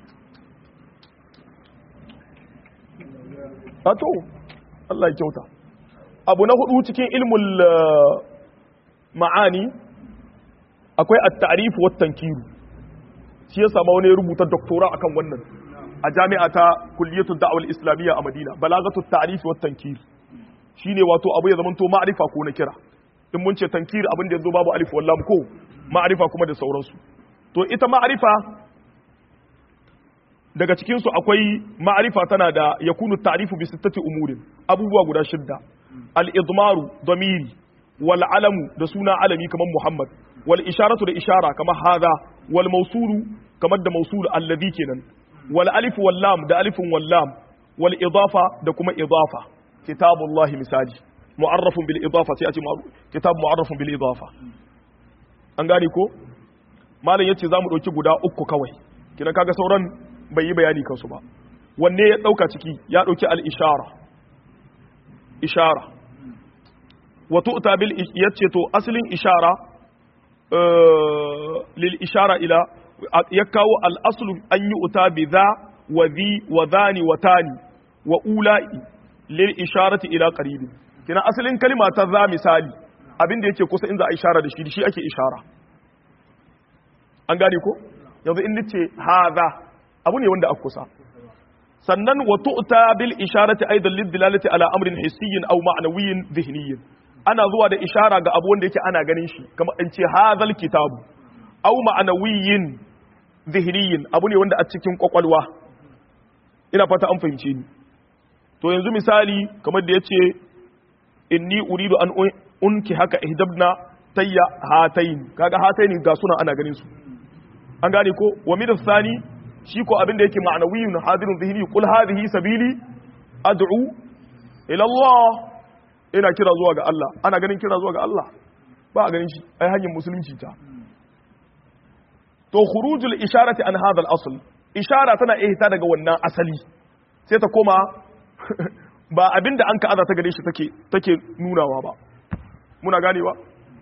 a to Allah ya kyauta abu na hudu cikin ilmul ma'ani akwai at-ta'rif wa tankiru shi ya samu wani rubuta doktora akan wannan a jami'a ta kulliyatul da'awal islamiyya a Madina balagatul ta'rif wa tankir shine wato abu ya zamanto ma'rifa ko na kira in mun ce tankir abin da yazo babu alif wallam ko ma'rifa kuma da sauransu to ita ma'rifa daga cikin su akwai ma'rifa tana da yakunu ta'rifu bi sittati umurin abubuwa guda shidda al-idmaru damiri wal alamu da suna alami kamar Muhammad wal isharatu da ishara kamar hadha wal mawsulu kamar da mawsul alladhi kenan wal alif wal lam da alifun wal lam wal idafa da kuma idafa kitabullahi misali mu'arrafun bil idafa sai a ce kitab mu'arrafun bil idafa an gane ko malam yace zamu dauki guda uku kawai kina kaga sauran bai yi bayani kansu ba wanne ya dauka ciki ya dauki al ishara ishara wa tu'ta bil yace to aslin ishara lil ishara ila ya kawo al aslu an yi uta bi za wa zi wa zani wa tani wa ula'i lil isharati ila qaribin kina asalin kalma ta za misali abinda yake kusa in za a ishara da shi shi ake ishara an gane ko yanzu in nace hadha abu ne wanda aka kusa sannan wa tu'ta bil isharati aidan lid dilalati ala amrin hissiyyin aw ma'nawiyyin dhihniyyin ana zuwa da ishara ga abu wanda yake ana ganin shi kamar in ce hadhal kitabu aw ma'nawiyyin dhihniyin abu ne wanda a cikin kwakwalwa ina fata an fahimce ni to yanzu misali kamar da yace inni uridu an unki haka ihdabna tayya hatayn kaga hatayn ga suna ana ganin su an gane ko wa min thani shi ko abin da yake ma'nawiyyun hadirun dhihni qul hadhihi sabili ad'u ila Allah ina kira zuwa ga Allah ana ganin kira zuwa ga Allah ba a ganin shi ai hanyar musulunci ta to khurujul isharati an hadha al-asl ishara tana ihta daga wannan asali sai ta koma ba abinda an ka aza ta gare shi take take nunawa ba muna ganewa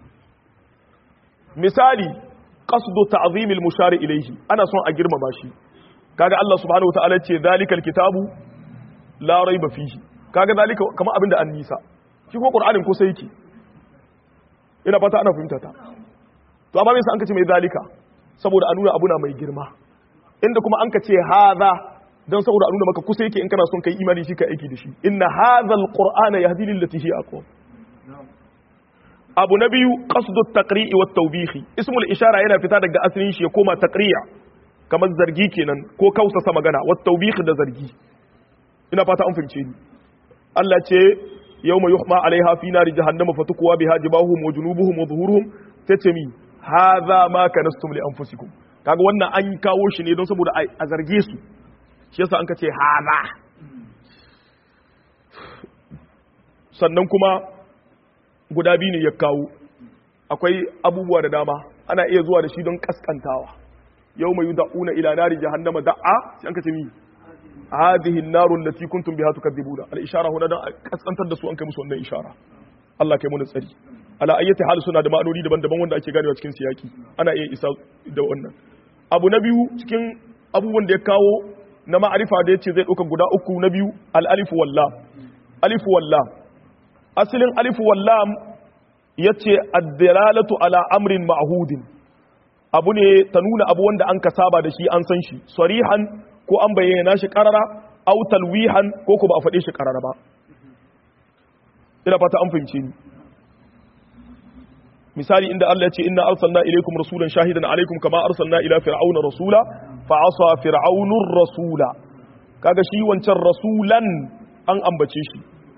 misali qasdu ta'zim al-mushari ilayhi ana son a girmama shi kaga Allah subhanahu wa ta'ala ce zalikal kitabu la raiba fihi kaga zalika kamar abinda an nisa shi ko qur'anin ko sai yake ina fata ana fahimta ta to amma me yasa an kace mai zalika saboda a nuna abuna mai girma inda kuma an kace hadha dan saboda a nuna maka kusa yake in kana son kai imani shi ka aiki da shi inna hadha alqur'ana yahdi lil lati hi aqwam abu na biyu qasdu taqri'i wat tawbihi ismul ishara yana fita daga asalin shi ya koma taqri'a kamar zargi kenan ko kausasa magana wat tawbihi da zargi ina fata an fahimce ni Allah ce yawma yuhma alaiha fi nari jahannama fatukwa biha jibahuhum wa junubuhum wa zuhuruhum tace mi hadha ma kanastum li anfusikum kaga wannan an kawo shi ne don saboda a zarge su shi yasa an ka ce hadha sannan kuma guda biyu ne ya kawo akwai abubuwa da dama ana iya zuwa da shi don kaskantawa yau mai da'una ila nari jahannama da'a sai an kace mi hadhihi an-naru allati kuntum biha tukadzibuna al-ishara huna dan kaskantar da su an kai musu wannan ishara Allah kai mu tsari ala ayyati hal suna da ma'anoni daban-daban wanda ake ganewa cikin siyaki ana iya isa da wannan abu na biyu cikin abubuwan da ya kawo na ma'arifa da yace zai dauka guda uku na biyu al-alif wal lam alif wal lam asalin alif wal lam yace ad-dalalatu ala amrin ma'hudin abu ne ta nuna abu wanda an ka saba da shi an san shi sarihan ko an bayyana shi karara aw talwihan ko ko ba a faɗe shi karara ba ina fata an fahimce ni misali inda Allah ya ce inna arsalna ilaykum rasulan shahidan alaykum kama arsalna ila fir'auna rasula fa asa fir'aunur rasula kaga shi wancan rasulan an ambace shi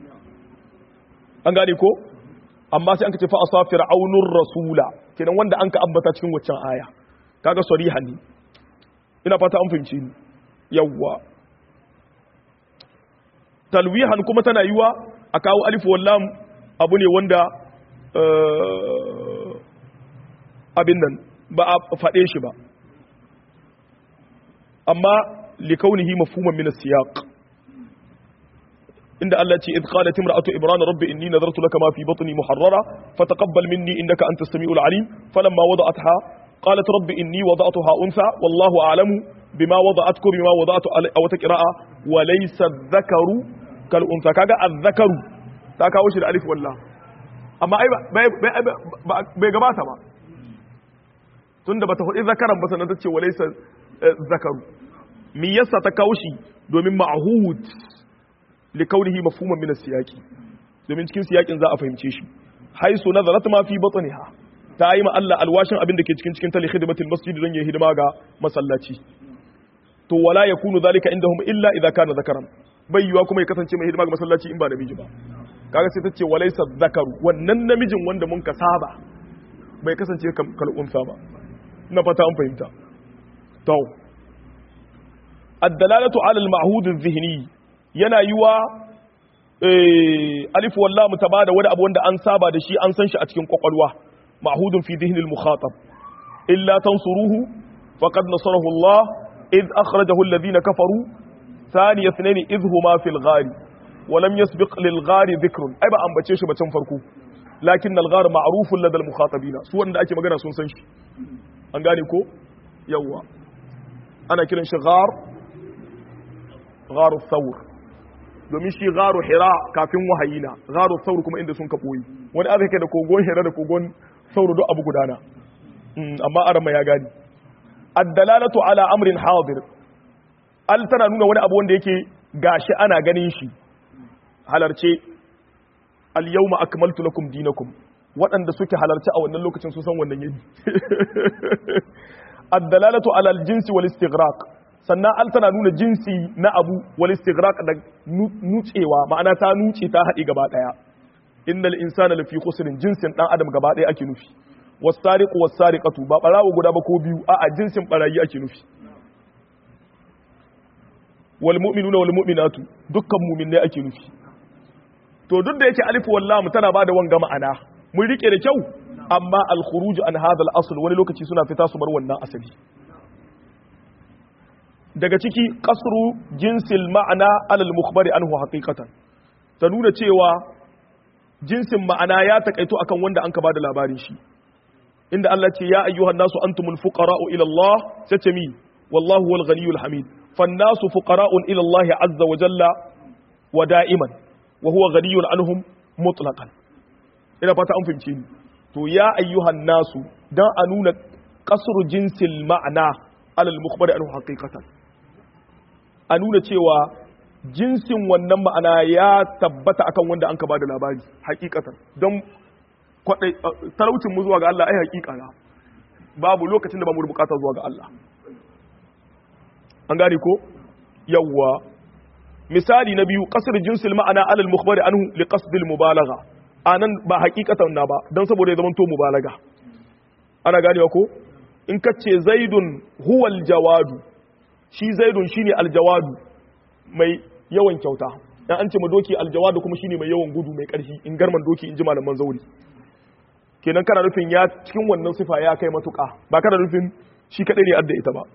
an gane ko amma sai an ka ce fa asa fir'aunur rasula kenan wanda an ka ambata cikin waccan aya kaga sarihan ne ina fata an fahimci ni yawwa talwihan kuma tana yiwa a kawo alif wallam abu ne wanda abin nan ba a faɗe shi ba amma likaunihi mafhuman min as-siyaq inda Allah ce idh qalat imra'atu imran rabbi inni nadartu laka ma fi batni muharrara fataqabbal minni innaka antas samiul alim falamma wada'atha qalat rabbi inni wada'tuha untha wallahu a'lamu bima wada'atku bima wada'tu aw taqra'a wa laysa adh-dhakaru kal untha kaga adh-dhakaru ta kawo shi da alif wallah amma ai bai gabata ba tunda bata hudi zakaran ba sanan tace wa laysa zakaru me yasa ta kawo shi domin ma'hud likaunihi mafhuman min as-siyaqi domin cikin siyakin za a fahimce shi haisu nazarat ma fi batniha ta yi ma Allah alwashin abin da ke cikin cikin tali khidmatul masjid don yayi hidima ga masallaci to wala yakunu zalika indahum illa idza kana zakaran bai yiwa kuma ya kasance mai hidima ga masallaci in ba namiji ba kaga sai tace walaysa zakaru wannan namijin wanda mun ka saba bai kasance kal unsa ba na fata an fahimta to ad-dalalatu ala al-ma'hud adh-dhihni yana yi wa alif wallah mu taba da wani abu wanda an saba da shi an san shi a cikin kwakwalwa ma'hudun fi dhihnil mukhatab illa tansuruhu faqad nasarahu Allah id akhrajahu alladhina kafaru thani ithnain idh huma fil ghari wa lam yasbiq lil ghari dhikrun ai ba ambace shi ba can farko lakin al ghar ma'rufun ladal mukhatabina su wanda ake magana sun san shi an gane ko yawa ana kiran shi ghar gharu thawr domin shi gharu hira kafin wahayi na gharu thawr kuma inda sun ka boyi wani aka kai da kogon hira da kogon thawr duk abu gudana amma arama ya gani ad-dalalatu ala amrin hadir al tana nuna wani abu wanda yake gashi ana ganin shi halarce al yawma akmaltu lakum dinakum waɗanda suke halarci a wannan lokacin sun san wannan yini ad-dalalatu ala al-jinsi wal istighraq sannan al tana nuna jinsi na abu wal istighraq da nucewa ma'ana ta nuce ta haɗi gaba ɗaya innal insana lafi khusrin jinsin dan adam gaba ɗaya ake nufi wasariqu wasariqatu ba barawo guda ba ko biyu a'a jinsin barayi ake nufi wal mu'minuna wal mu'minatu dukkan mu'minai ake nufi to duk da yake alif wal lam tana bada wanga ma'ana mun rike da kyau amma al khuruj an hadha al asl wani lokaci suna fita su bar wannan asali daga ciki kasru jinsil ma'ana alal mukhbari anhu haqiqatan ta nuna cewa jinsin ma'ana ya takaito akan wanda an ka bada labarin shi inda Allah ce ya ayyuhan nasu antumul fuqara'u ila Allah sace mi wallahu wal ghaniyul hamid fan nasu fuqara'un ila Allah azza wa jalla wa da'iman wa huwa ghaniyun anhum mutlaqan ina fata an fahimce ni to ya ayyuhan nasu dan a nuna kasru jinsil ma'ana alal mukhbari anhu haqiqatan a nuna cewa jinsin wannan ma'ana ya tabbata akan wanda an ka ba da labari hakikatan don kwadai talaucin mu zuwa ga Allah ai hakika na babu lokacin da ba mu da bukata zuwa ga Allah an gane ko yawwa misali na biyu kasar jinsil ma'ana alal mukhbari anhu li qasdil mubalagha anan ba hakikatan na ba dan saboda ya zama to mubalaga ana ganewa ko in kace zaidun huwal jawadu shi zaidun shine aljawadu mai yawan kyauta dan an ce ma doki aljawadu kuma shine mai yawan gudu mai karfi in garman doki in ji malaman zauri kenan kana nufin ya cikin wannan sifa ya kai matuka ba kana nufin shi kadai ne adda ita ba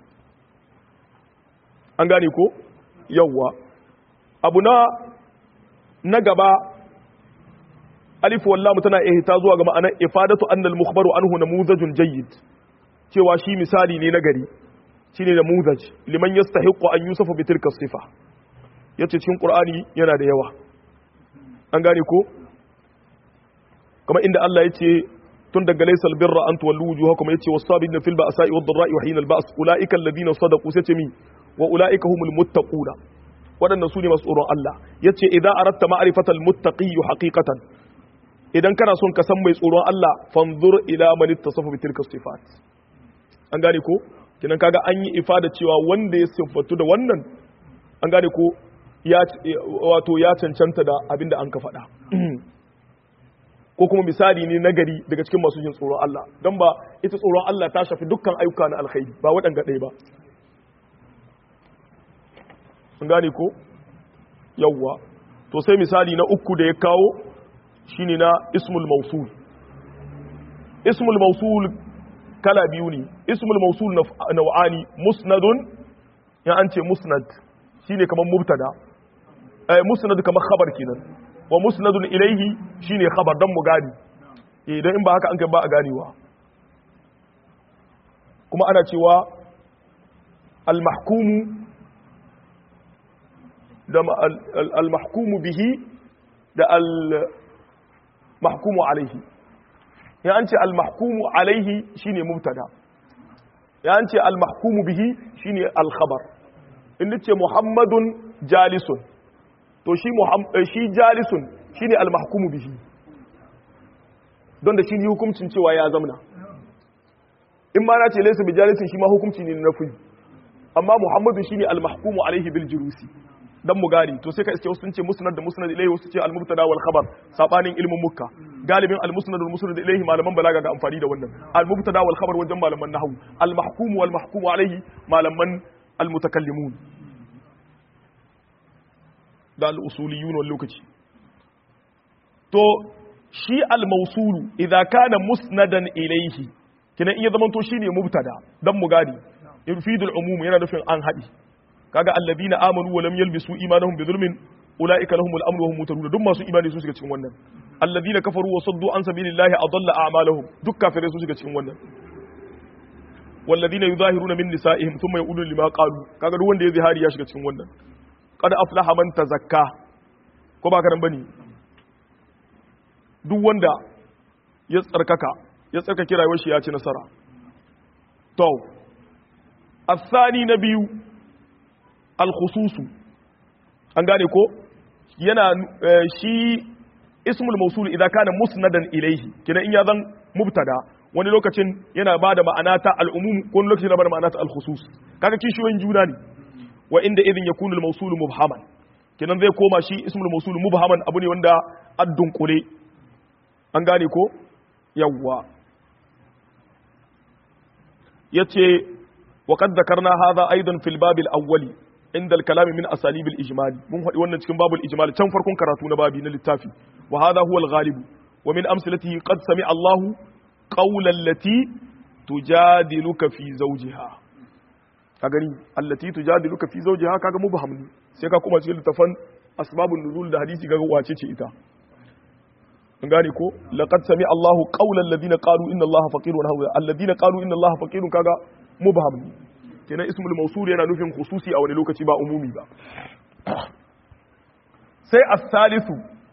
an gane ko yawwa abu na na gaba alif wallahu tana ihta zuwa ga ma'anar ifadatu annal mukhbaru anhu namuzajun jayyid cewa shi misali ne na gari shine namuzaj liman yastahiqu an yusafa bi tilka sifa yace cikin qur'ani yana da yawa an gane ko kamar inda Allah yace tun daga laysal birra an tuwallu wujuhakum yace was-sabirina fil ba'sa'i wad-dharra'i wa hina al-ba's ulaika alladhina sadaqu sai ce mi wa ulaika humul muttaquna waɗannan su ne masu tsoron Allah ya ce idan aratta ma'arifatal muttaqiyyu haqiqatan idan kana son ka san mai tsoron Allah fanzur ila man ittasafa bi tilka sifat an gane ko kinan kaga an yi ifada cewa wanda ya siffatu da wannan an gane ko ya wato ya cancanta da abinda an ka faɗa ko kuma misali ne na gari daga cikin masu jin tsoron Allah don ba ita tsoron Allah ta shafi dukkan ayyuka na alkhairi ba waɗanga ɗaya ba an gane ko yawwa to sai misali na uku da ya kawo shine na ismul mausul ismul mausul kala biyu ne ismul mausul nau'ani musnadun ya an ce musnad shine kamar mubtada eh musnad kamar khabar kenan wa musnadun ilaihi shine khabar dan mu gani idan in ba haka an kai ba a ganewa kuma ana cewa al-mahkumu da al-mahkumu bihi da al-mahkumu alaihi ya an ce al-mahkumu alaihi shine mubtada ya an ce al-mahkumu bihi shine al-khabar in ce muhammadun jalisun to shi shi jalisun shine al-mahkumu bihi don da shi ne hukuncin cewa ya zamna in ma na ce laysa bi jalisin shi ma hukunci ne na fi amma muhammadu shine al-mahkumu alaihi bil jurusi dan mu gani to sai ka iske wasu sun ce musnad da musnad ilayhi wasu ce al-mubtada wal khabar sabanin ilmin mukka galibin al-musnad wal musnad ilayhi malaman balaga ga amfani da wannan al-mubtada wal khabar wajen malaman nahwu al-mahkum wal mahkum alayhi malaman al-mutakallimun da al-usuliyun wal lokaci to shi al-mawsulu idza kana musnadan ilayhi kina iya zaman to shine mubtada dan mu gani yufidul umum yana nufin an hadi kaga alladina amanu wa lam yalbisu imanahum bi zulmin ulaika lahumul amru wa hum muhtadun duk masu imani su shiga cikin wannan alladina kafaru wa saddu an sabilillahi adalla a'malahum duk kafirai su shiga cikin wannan walladina yuzahiruna min nisa'ihim thumma yaqulu lima qalu kaga duk wanda ya zihari ya shiga cikin wannan qad aflaha man tazakka ko ba karan bane duk wanda ya tsarkaka ya tsarkake rayuwar shi ya ci nasara to الثاني نبي alkhususu an gane ko yana shi ismul mausul idan kana musnadan ilaihi kina in ya zan mubtada wani lokacin yana ba da ma'ana ta al'umum ko wani lokacin yana ba da ma'ana ta al-khusus kaga kishiyoyin juna ne wa inda idin yakunu al-mawsul mubhaman kinan zai koma shi ismul mawsul mubhaman abu ne wanda addun kule an gane ko yawwa yace wa qad dhakarna hadha aidan fil bab al-awwali inda al-kalam min asalib al-ijmal mun faɗi wannan cikin babul ijmal can farkon karatu na babi na littafi wa hadha huwa al-ghalib wa min amsalatihi qad sami'a Allahu qawla allati tujadiluka fi zawjiha ka gani allati tujadiluka fi zawjiha kaga mubham ne sai ka kuma cikin littafan asbabun nuzul da hadisi kaga wace ce ita an gane ko laqad sami Allahu qawla alladhina qalu inna Allaha faqirun hawa alladhina qalu inna Allaha faqirun kaga mubham ne kenan ismul mawsul yana nufin khususi a wani lokaci ba umumi ba sai as-salisu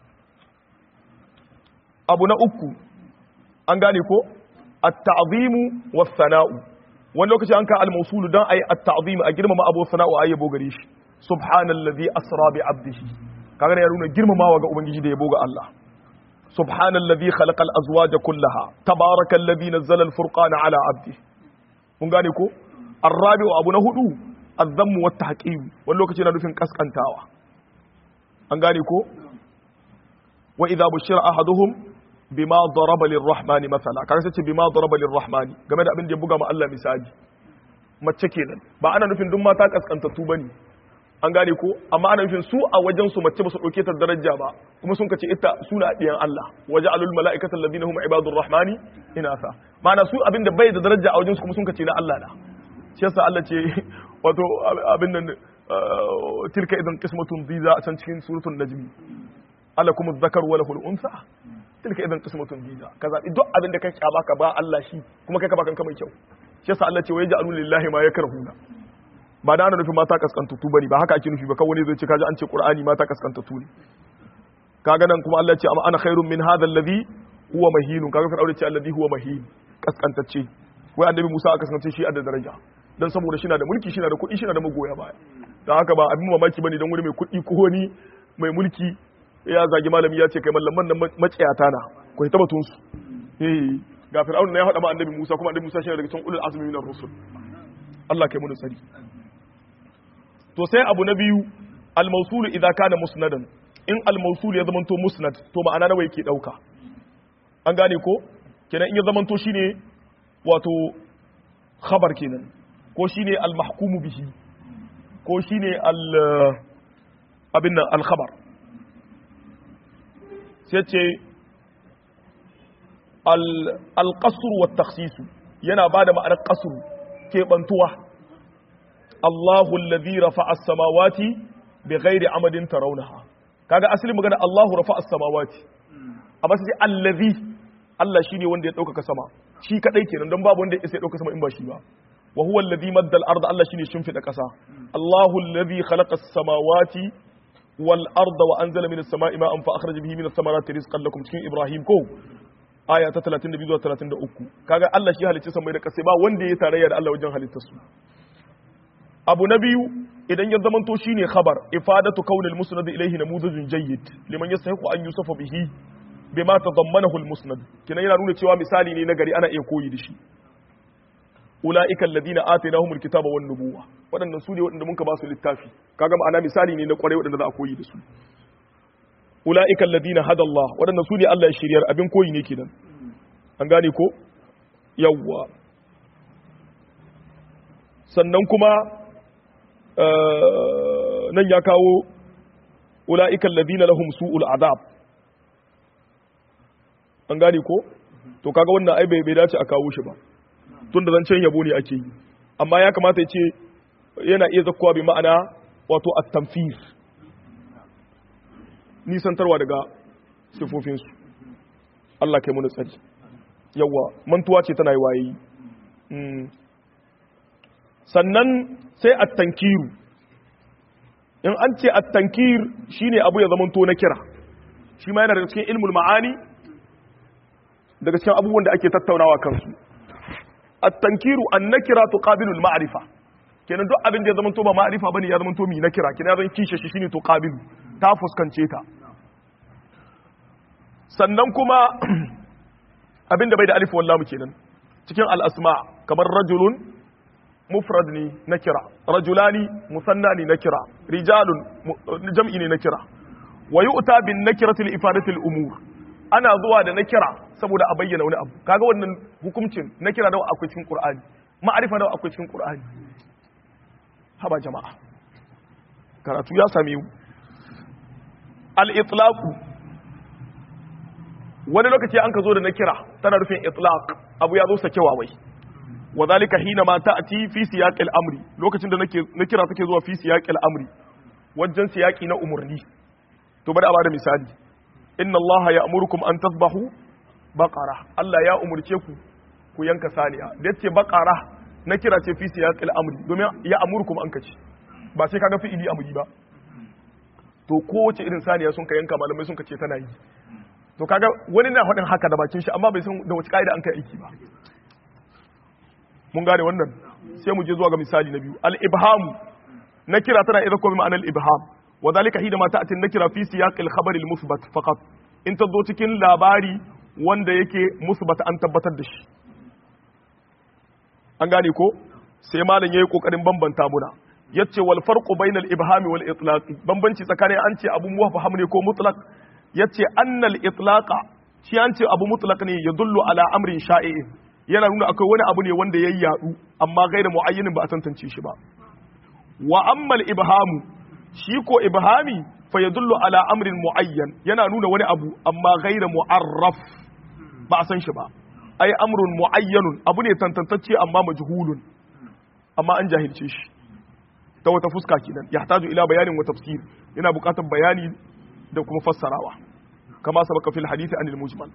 abu na uku an gane ko at-ta'zimu was-sana'u wani lokaci an ka al-mawsul dan ayi at-ta'zim a girmama abu sana'u ayi yabo gare shi subhanallazi asra bi abdihi kaga ya nuna girmamawa ga ubangiji da yabo ga Allah subhanallazi khalaqal azwaja kullaha tabarakallazi nazzala al-furqana ala abdi mun gane ko arrabi'u abu na hudu azzammu wat tahqim wani lokaci na nufin kaskantawa an gane ko wa idza bushira ahaduhum bima daraba lirrahmani masala kaga sai ce bima daraba lirrahmani game da abin da ya buga ma Allah misali mace kenan ba ana nufin duk mata kaskantattu bane an gane ko amma ana nufin su a wajen su mace ba su dauke ta daraja ba kuma sun kace ita suna diyan Allah waja'alul mala'ikata alladhina hum ibadur rahmani inasa ma'ana su abin da bai da daraja a wajen su kuma sun kace na Allah da shi yasa Allah ce wato abin nan tilka idan qismatun dhiza a can cikin suratul najm alakum adh-dhakar wa lahu al-unsa tilka idan qismatun dhiza kaza duk abin da kake baka ba Allah shi kuma kai ka baka mai kyau shi yasa Allah ce wa yaj'alu lillahi ma yakrahuna ba da ana nufin mata kaskantattu bane ba haka ake nufi ba kawai zai ce kaji an ce qur'ani mata kaskantattu ne kaga nan kuma Allah ya ce amma ana khairun min hadha alladhi huwa mahinun kaga ka daure ce alladhi huwa mahin kaskantacce wai annabi Musa aka kaskance shi a da daraja dan saboda shi na da mulki shi na da kuɗi shi na da magoya baya dan haka ba abin mamaki bane dan wani mai kuɗi ko wani mai mulki ya zagi malami ya ce kai mallaman nan maciyata na ko ta batun su eh ga fir'aun ne ya faɗa ma annabi Musa kuma annabi Musa shi daga cikin ulul azmi minar rusul Allah kai mu tsari to sai abu na biyu al-mawsul idza kana musnadan in al-mawsul ya zamanto musnad to ma'ana nawa yake dauka an gane ko kenan in ya zamanto shine wato khabar kenan ko shine al-mahkumu bihi ko shine al abin nan al-khabar sai ce al-qasr wa takhsis yana bada ma'anar qasr kebantuwa Allahu alladhi rafa'a as-samawati bighairi amadin tarawnaha kaga asali magana Allahu rafa'a as-samawati amma sai allazi Allah shine wanda ya dauka sama shi kadai kenan don babu wanda ya isa ya dauka sama in ba shi ba wa huwa alladhi madda al-ard Allah shine shimfida kasa Allahu alladhi khalaqa as-samawati wal arda wa anzala minas sama'i ma'an fa akhraja bihi minas samarati rizqan lakum cikin Ibrahim ko aya ta 32 zuwa 33 kaga Allah shi halicci samai da kasa ba wanda ya tarayya da Allah wajen halittar su abu na biyu idan ya zamanto shine khabar ifadatu kaunil musnad ilayhi namudajun jayyid liman yastahiqu an yusafa bihi bima tadammanahu al-musnad kina yana nuna cewa misali ne na gari ana iya koyi da shi ulaika alladhina atainahum al-kitaba wan nubuwa wadannan su ne wadanda muka ba su littafi kaga ma'ana misali ne na kware wadanda za a koyi da su ulaika alladhina hada Allah wadannan su ne Allah ya shiryar abin koyi ne kenan an gane ko yawwa sannan kuma nan ya kawo ula'ikan ladina lahum su'ul azab an gane ko to kaga wannan ai bai dace a kawo shi ba tun da zancen yabo ne ake yi amma ya kamata ya ce yana iya zakkowa bi ma'ana wato at-tamfir nisantarwa daga sifofinsu Allah kai mu tsari yawa mantuwa ce tana yi waye sannan sai at-tankiru in an ce at-tankir shine abu ya zamanto na kira shi ma yana daga cikin ilmul ma'ani daga cikin abubuwan da ake tattaunawa kansu at-tankiru an-nakira tuqabilu al-ma'rifa kenan duk abin da ya zamanto ba ma'rifa bane ya zamanto mi nakira kenan ya zan kishe shi shine tuqabilu ta fuskance ta sannan kuma abin da bai da alif wallahu kenan cikin al-asma kamar rajulun mufrad ne na kira rajulani musanna ne na kira rijalun jam'i ne na kira wa yu'ta bin nakirati li ifadati al umur ana zuwa da nakira saboda a bayyana wani abu kaga wannan hukuncin nakira da akwai cikin qur'ani ma'arifa da akwai cikin qur'ani haba jama'a karatu ya same mu al itlaq wani lokaci an ka zo da nakira tana rufin itlaq abu ya zo sakewa wai وذلك حينما تأتي في سياق الأمر لوكacin da nake na kira take zuwa fi siyaq al-amri wajen siyaki na umurni to bari a bada misali inna Allah ya'murukum an tasbahu baqara Allah ya umurce ku ku yanka saniya da yace baqara na kira ce fi siyaq al-amri domin ya amurukum an kace ba sai kaga fi'ili amri ba to kowace irin saniya sun ka yanka malamai sun kace tana yi to kaga wani na faɗin haka da bakin shi amma bai san da wace kaida an kai aiki ba mun gane wannan sai mu je zuwa ga misali na biyu al-ibham na kira tana idan kuma ma'anar ibham wa zalika hida ma ta'ati nakira fi siyaq al-khabar al-muthbat faqat in ta zo cikin labari wanda yake musbata an tabbatar da shi an gane ko sai malam yayi kokarin bambanta muna yace wal farqu bainal ibhami wal itlaq bambanci tsakanin an ce abu muwafham ne ko mutlaq yace annal itlaqa shi an ce abu mutlaq ne yadullu ala amrin sha'i'in yana nuna akwai wani abu ne wanda ya yadu amma gaira muayyinin ba a tantance shi ba wa ammal ibhamu shi ko ibhami fa yadullu ala amrin muayyan yana nuna wani abu amma gaira mu'arraf ba a san shi ba ai amrun muayyanun abu ne tantantacce amma majhulun amma an jahilce shi ta wata fuska kenan yahtaju ila bayanin wa tafsir yana buƙatar bayani da kuma fassarawa kama sabaka fil hadisi anil mujmal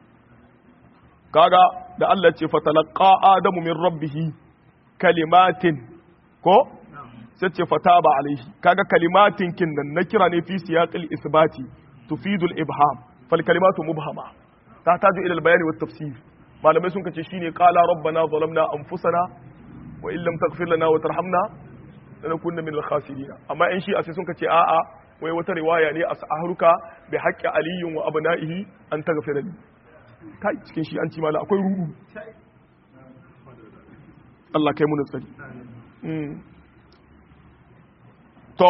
kaga da Allah ce fatalaqa adamu min rabbih kalimatin ko sai ce fataba alaihi kaga kalimatin kin nan na kira ne fi siyaqil isbati tufidul ibham fal kalimatu mubhama tahtaju ila al bayani wat tafsir malamai sun kace shine qala rabbana zalamna anfusana wa in lam taghfir lana wa tarhamna lanakunna min al khasirin amma in shi sai sun kace a'a wai wata riwaya ne as'aruka bi haqqi aliyin wa abna'ihi an taghfira li kai cikin shi an ci mala akwai rudu Allah kai mu tsari to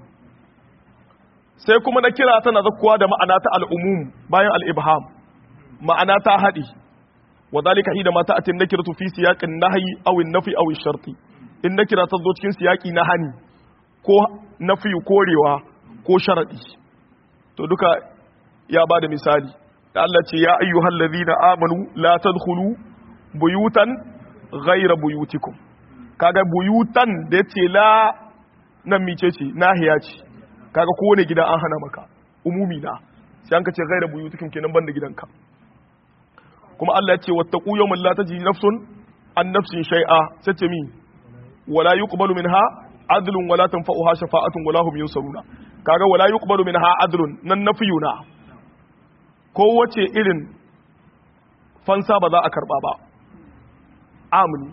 sai kuma na kira tana zakkuwa da ma'ana ta al'umum bayan al'ibham ma'ana ta haɗi wa zalika hida ma ta'atin nakiratu fi siyaqin nahyi aw an-nafi aw ash-sharti in nakira ta zo cikin siyaqi na hani ko nafi korewa ko sharadi to duka ya bada misali da Allah ce ya ayyuhal ladhina amanu la tadkhulu buyutan ghayra buyutikum kaga buyutan da yace la nan mice ce nahiya ce kaga kowane gida an hana maka umumi na sai an ka ce ghayra buyutikum kenan banda gidanka kuma Allah ya ce wattaqu yawman la tajzi nafsun an nafsin shay'a sai ce mi wala yuqbalu minha adlun wala tanfa'uha shafa'atun wala hum yunsaruna kaga wala yuqbalu minha adlun nan nafiyuna ko wace irin fansa ba za a karba ba amini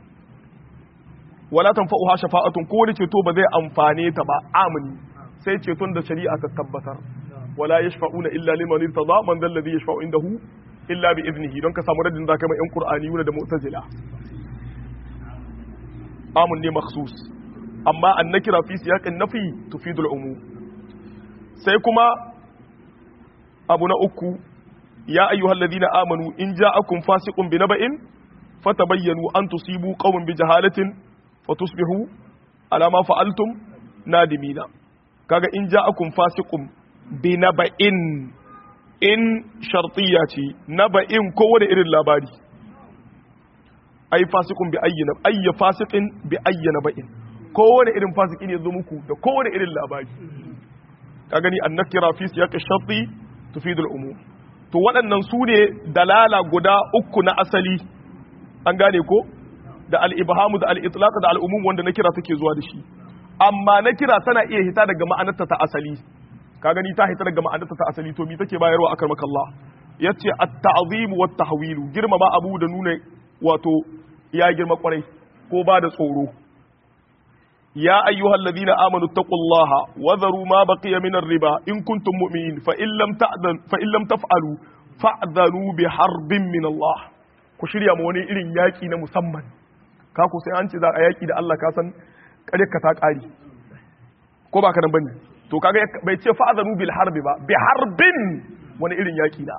wala tanfa'uha shafa'atun ko wani ceto ba zai amfane ta ba amini sai ceton da shari'a ta tabbatar wala yashfa'una illa liman irtada man dhal ladhi yashfa'u indahu illa bi iznihi don ka samu radin zaka mai yan qur'ani da mu'tazila amun ne makhsus amma an nakira fi siyaqin nafi tufidu al-umum sai kuma abu na uku ya ayyuhal ladina amanu in ja'akum fasiqun bi naba'in fatabayyanu an tusibu qauman bi jahalatin fatusbihu ala ma fa'altum nadimina kaga in ja'akum fasiqun bi naba'in in shartiya ce naba'in kowane irin labari ai fasikun bi ayyana ayya fasikin bi ayyana ba'in kowane irin fasiki ne zo muku da kowane irin labari ka gani an nakira fi siyaqi sharti tufidu al-umum to waɗannan su ne dalala guda uku na asali an gane ko da al-ibhamu da al-itlaq da al-umum wanda nakira take zuwa da shi amma nakira tana iya hita daga ma'anarta ta asali ka gani ta hita daga ma'anarta ta asali to me take bayarwa akar makallah yace at-ta'zim wa at-tahwil girmama abu da nuna wato ya girma kwarai ko ba da tsoro ya ayyuhal ladina amanu taqullaha wa dharu ma baqiya min ar-riba in kuntum mu'minin fa in lam ta'dan fa in lam taf'alu fa'dhanu bi harbin min Allah ku shirya ma wani irin yaki na musamman ka ku sai an ce za a yaki da Allah ka san kare ka ta kari ko ba ka nan bane to kaga bai ce fa'dhanu bil harbi ba bi harbin wani irin yaki na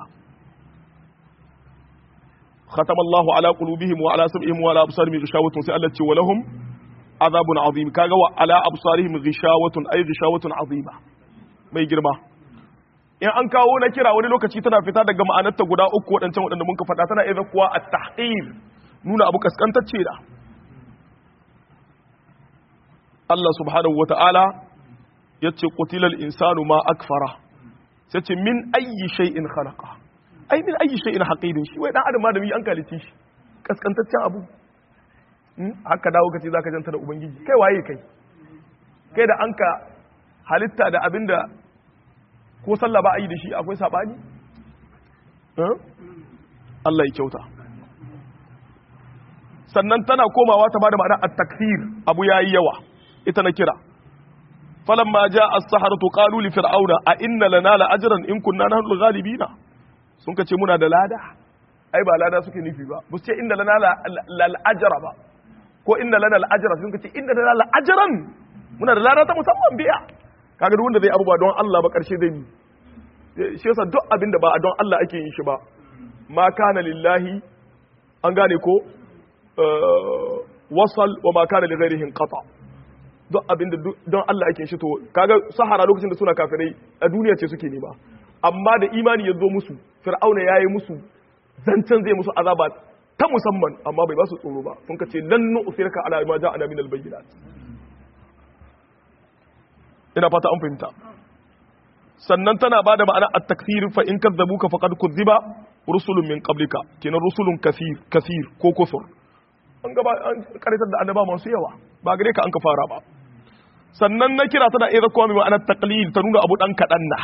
ختم الله على قلوبهم وعلى سمعهم وعلى أبصارهم غشاوة سألت ولهم عذاب عظيم كاغا وعلى أبصارهم غشاوة أي غشاوة عظيمة mai girma in an kawo na kira wani lokaci tana fita daga ma'anarta guda uku waɗancan waɗanda mun ka faɗa tana iya kuwa a tahqir nuna abu kaskantacce da Allah subhanahu wata'ala ya ce qutilal insanu ma akfara sai ce min ayyi shay'in khalaqa ai min ayi shay'in haqidin shi wai dan adam ma da mi an kalice shi kaskantaccen abu haka dawo kace zaka janta da ubangiji kai waye kai kai da anka halitta da abinda ko sallah ba a yi da shi akwai sabani Allah ya kyauta sannan tana komawa ta bada ma'ana at-takfir abu yayi yawa ita na kira falamma jaa as-saharatu qalu li fir'auna a inna lana la ajran in kunna nahnu al-ghalibina sun kace muna da lada ai ba lada suke nufi ba bu ce inna lana la ajra ba ko inna lana la ajra sun kace inna lana la ajran muna da lada ta musamman biya kaga duk wanda zai abubuwa don Allah ba karshe zai yi shi yasa duk abin da ba don Allah ake yin shi ba ma kana lillahi an gane ko wasal wa ma kana li ghairihi qata duk abin da don Allah ake shi to kaga sahara lokacin da suna kafirai a duniya ce suke nema amma da imani ya zo musu fir'auna yayi musu zancen zai musu azaba ta musamman amma bai ba su tsoro ba sun kace lan nu'sirka ala ma ja'ana min al-bayyinat ina fata an fahimta sannan tana bada ma'ana at-takfir fa in kadzabuka faqad kudziba rusulun min qablika kenan rusulun kasir kasir ko kufur an gaba an karitar da annaba masu yawa ba gare ka an ka fara ba sannan na kira tana iya zakwa mai ma'anar taqlil ta nuna abu dan kadan na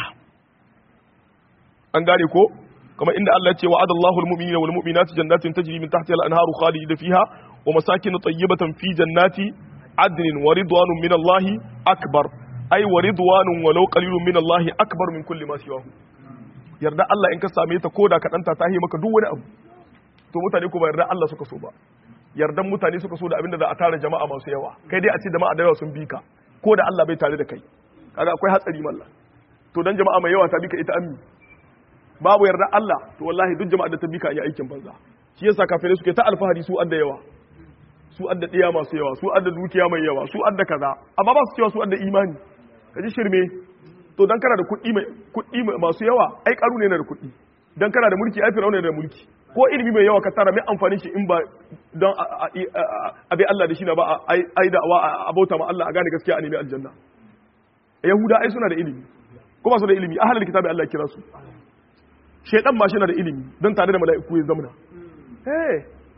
an gane ko kamar inda Allah ya ce wa'ada Allahu al-mu'minina wal mu'minati jannatin tajri min tahtiha al-anharu khalidina fiha wa masakin tayyibatan fi jannati adnin wa ridwanun min Allah akbar ai wa ridwanun walau qalilun min Allah akbar min kulli ma siwahu yarda Allah in ka same ta koda ka danta ta maka duk wani abu to mutane ko ba yarda Allah suka so ba yardan mutane suka so da abinda za a tara jama'a masu yawa kai dai a ce jama'a da yawa sun bi ka ko da Allah bai tare da kai kaga akwai hatsari mallah to dan jama'a mai yawa ta bi ka ita ammi babu yarda Allah to wallahi duk jama'a da ta bi ka yi aikin banza shi yasa kafirai suke ta alfahari su adda yawa su adda diya masu yawa su adda dukiya mai yawa su adda kaza amma ba su cewa su adda imani kaji shirme to dan kana da kuɗi mai kuɗi masu yawa ai karu ne na da kuɗi dan kana da mulki ai fir'auna ne da mulki ko ilimi mai yawa ka tara mai amfani shi in ba don a bi Allah da shi na ba ai da wa a bauta ma Allah a gane gaskiya a nemi aljanna yahuda ai suna da ilimi ko ba su da ilimi ahlul kitabi Allah kira su shaytan ma shi na da ilimi don tare da mala'iku ya zamana eh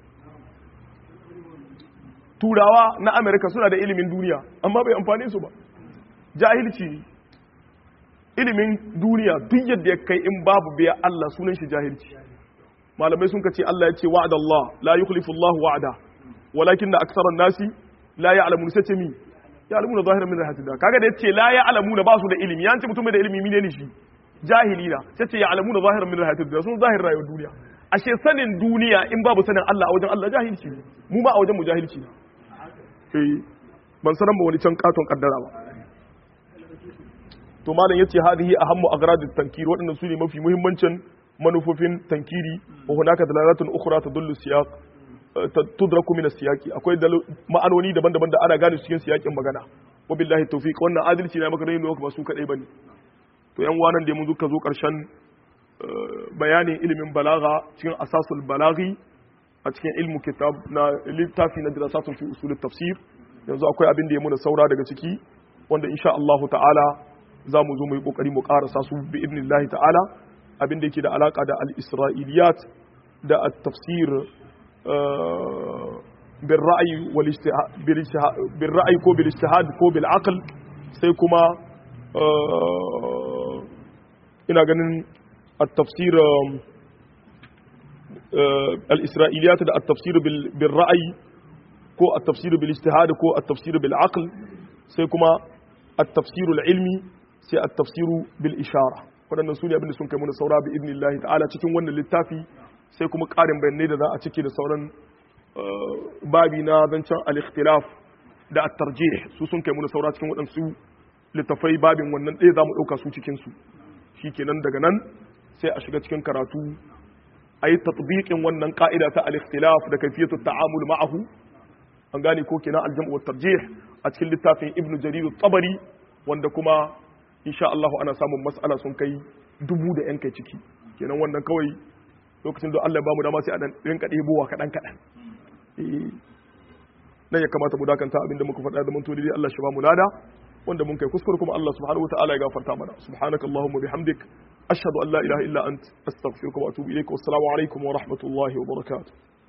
turawa na America suna da ilimin duniya amma bai amfane su ba jahilci ne ilimin duniya duk yadda ya kai in babu biya Allah sunan shi jahilci malamai sun kace Allah ya ce wa'ada Allah la yukhlifu Allah wa'ada walakin da aksaran nasi la ya'lamun sai ce mi ya'lamuna zahiran min rahmatillah kaga da yace la ya'lamuna ba su da ilimi yan ce mutum da ilimi mine ne shi jahili na sai ce ya'lamuna zahiran min rahmatillah sun zahir rayuwar duniya ashe sanin duniya in babu sanin Allah a wajen Allah jahilci ne mu ma a wajen mu jahilci ne eh ban sanan ba wani can katon kaddara ba to malam yace hadhihi ahammu agradit tankir waɗannan su ne mafi muhimmancin manufofin tankiri wa hunaka dalalatun ukhra tadullu siyaq tudraku min as-siyaqi akwai ma'anoni daban-daban da ana gane cikin siyakin magana wa billahi tawfiq wannan adalci ne maka rayu ba su kadai bane to yan wanan da mun zuka zo karshen bayanin ilimin balaga cikin asasul balaghi a cikin ilmu kitab na littafi na dirasatun fi usul tafsir yanzu akwai abin da ya muna saura daga ciki wanda insha Allah ta'ala za mu zo mu yi kokari mu karasa su bi idnillahi ta'ala abin da yake da alaka da al-isra'iliyat da at-tafsir bil ra'yi wal bil ra'yi ko bil ijtihad ko bil aql sai kuma ina ganin at-tafsir al-isra'iliyat da at-tafsir bil ra'yi ko at-tafsir bil ijtihad ko at-tafsir bil aql sai kuma at-tafsir al-ilmi sai at-tafsir bil ishara waɗannan su ne abinda sun kai mana saura bi idnillahi ta'ala cikin wannan littafi sai kuma ƙarin bayanai da za a cike da sauran babi na zancen al-ikhtilaf da at-tarjih su sun kai mana saura cikin waɗansu littafai babin wannan ɗaya za mu ɗauka su cikin su shikenan daga nan sai a shiga cikin karatu a yi tatbiqin wannan ka'ida ta al-ikhtilaf da kayfiyatu ta'amul ma'ahu an gane ko kenan al-jam'u wa tarjih a cikin littafin ibnu jarir at-tabari wanda kuma insha Allah ana samun mas'ala sun kai dubu da yan kai ciki kenan wannan kawai lokacin da Allah ya bamu dama sai a dan rinka ɗebowa kaɗan kaɗan nan ya kamata mu dakanta abin da muka faɗa da mun todi Allah shi bamu lada wanda mun kai kuskure kuma Allah subhanahu wataala ya gafarta mana subhanakallahumma bihamdik ashhadu an la ilaha illa ant astaghfiruka wa atubu ilaik wa assalamu alaikum wa rahmatullahi wa barakatuh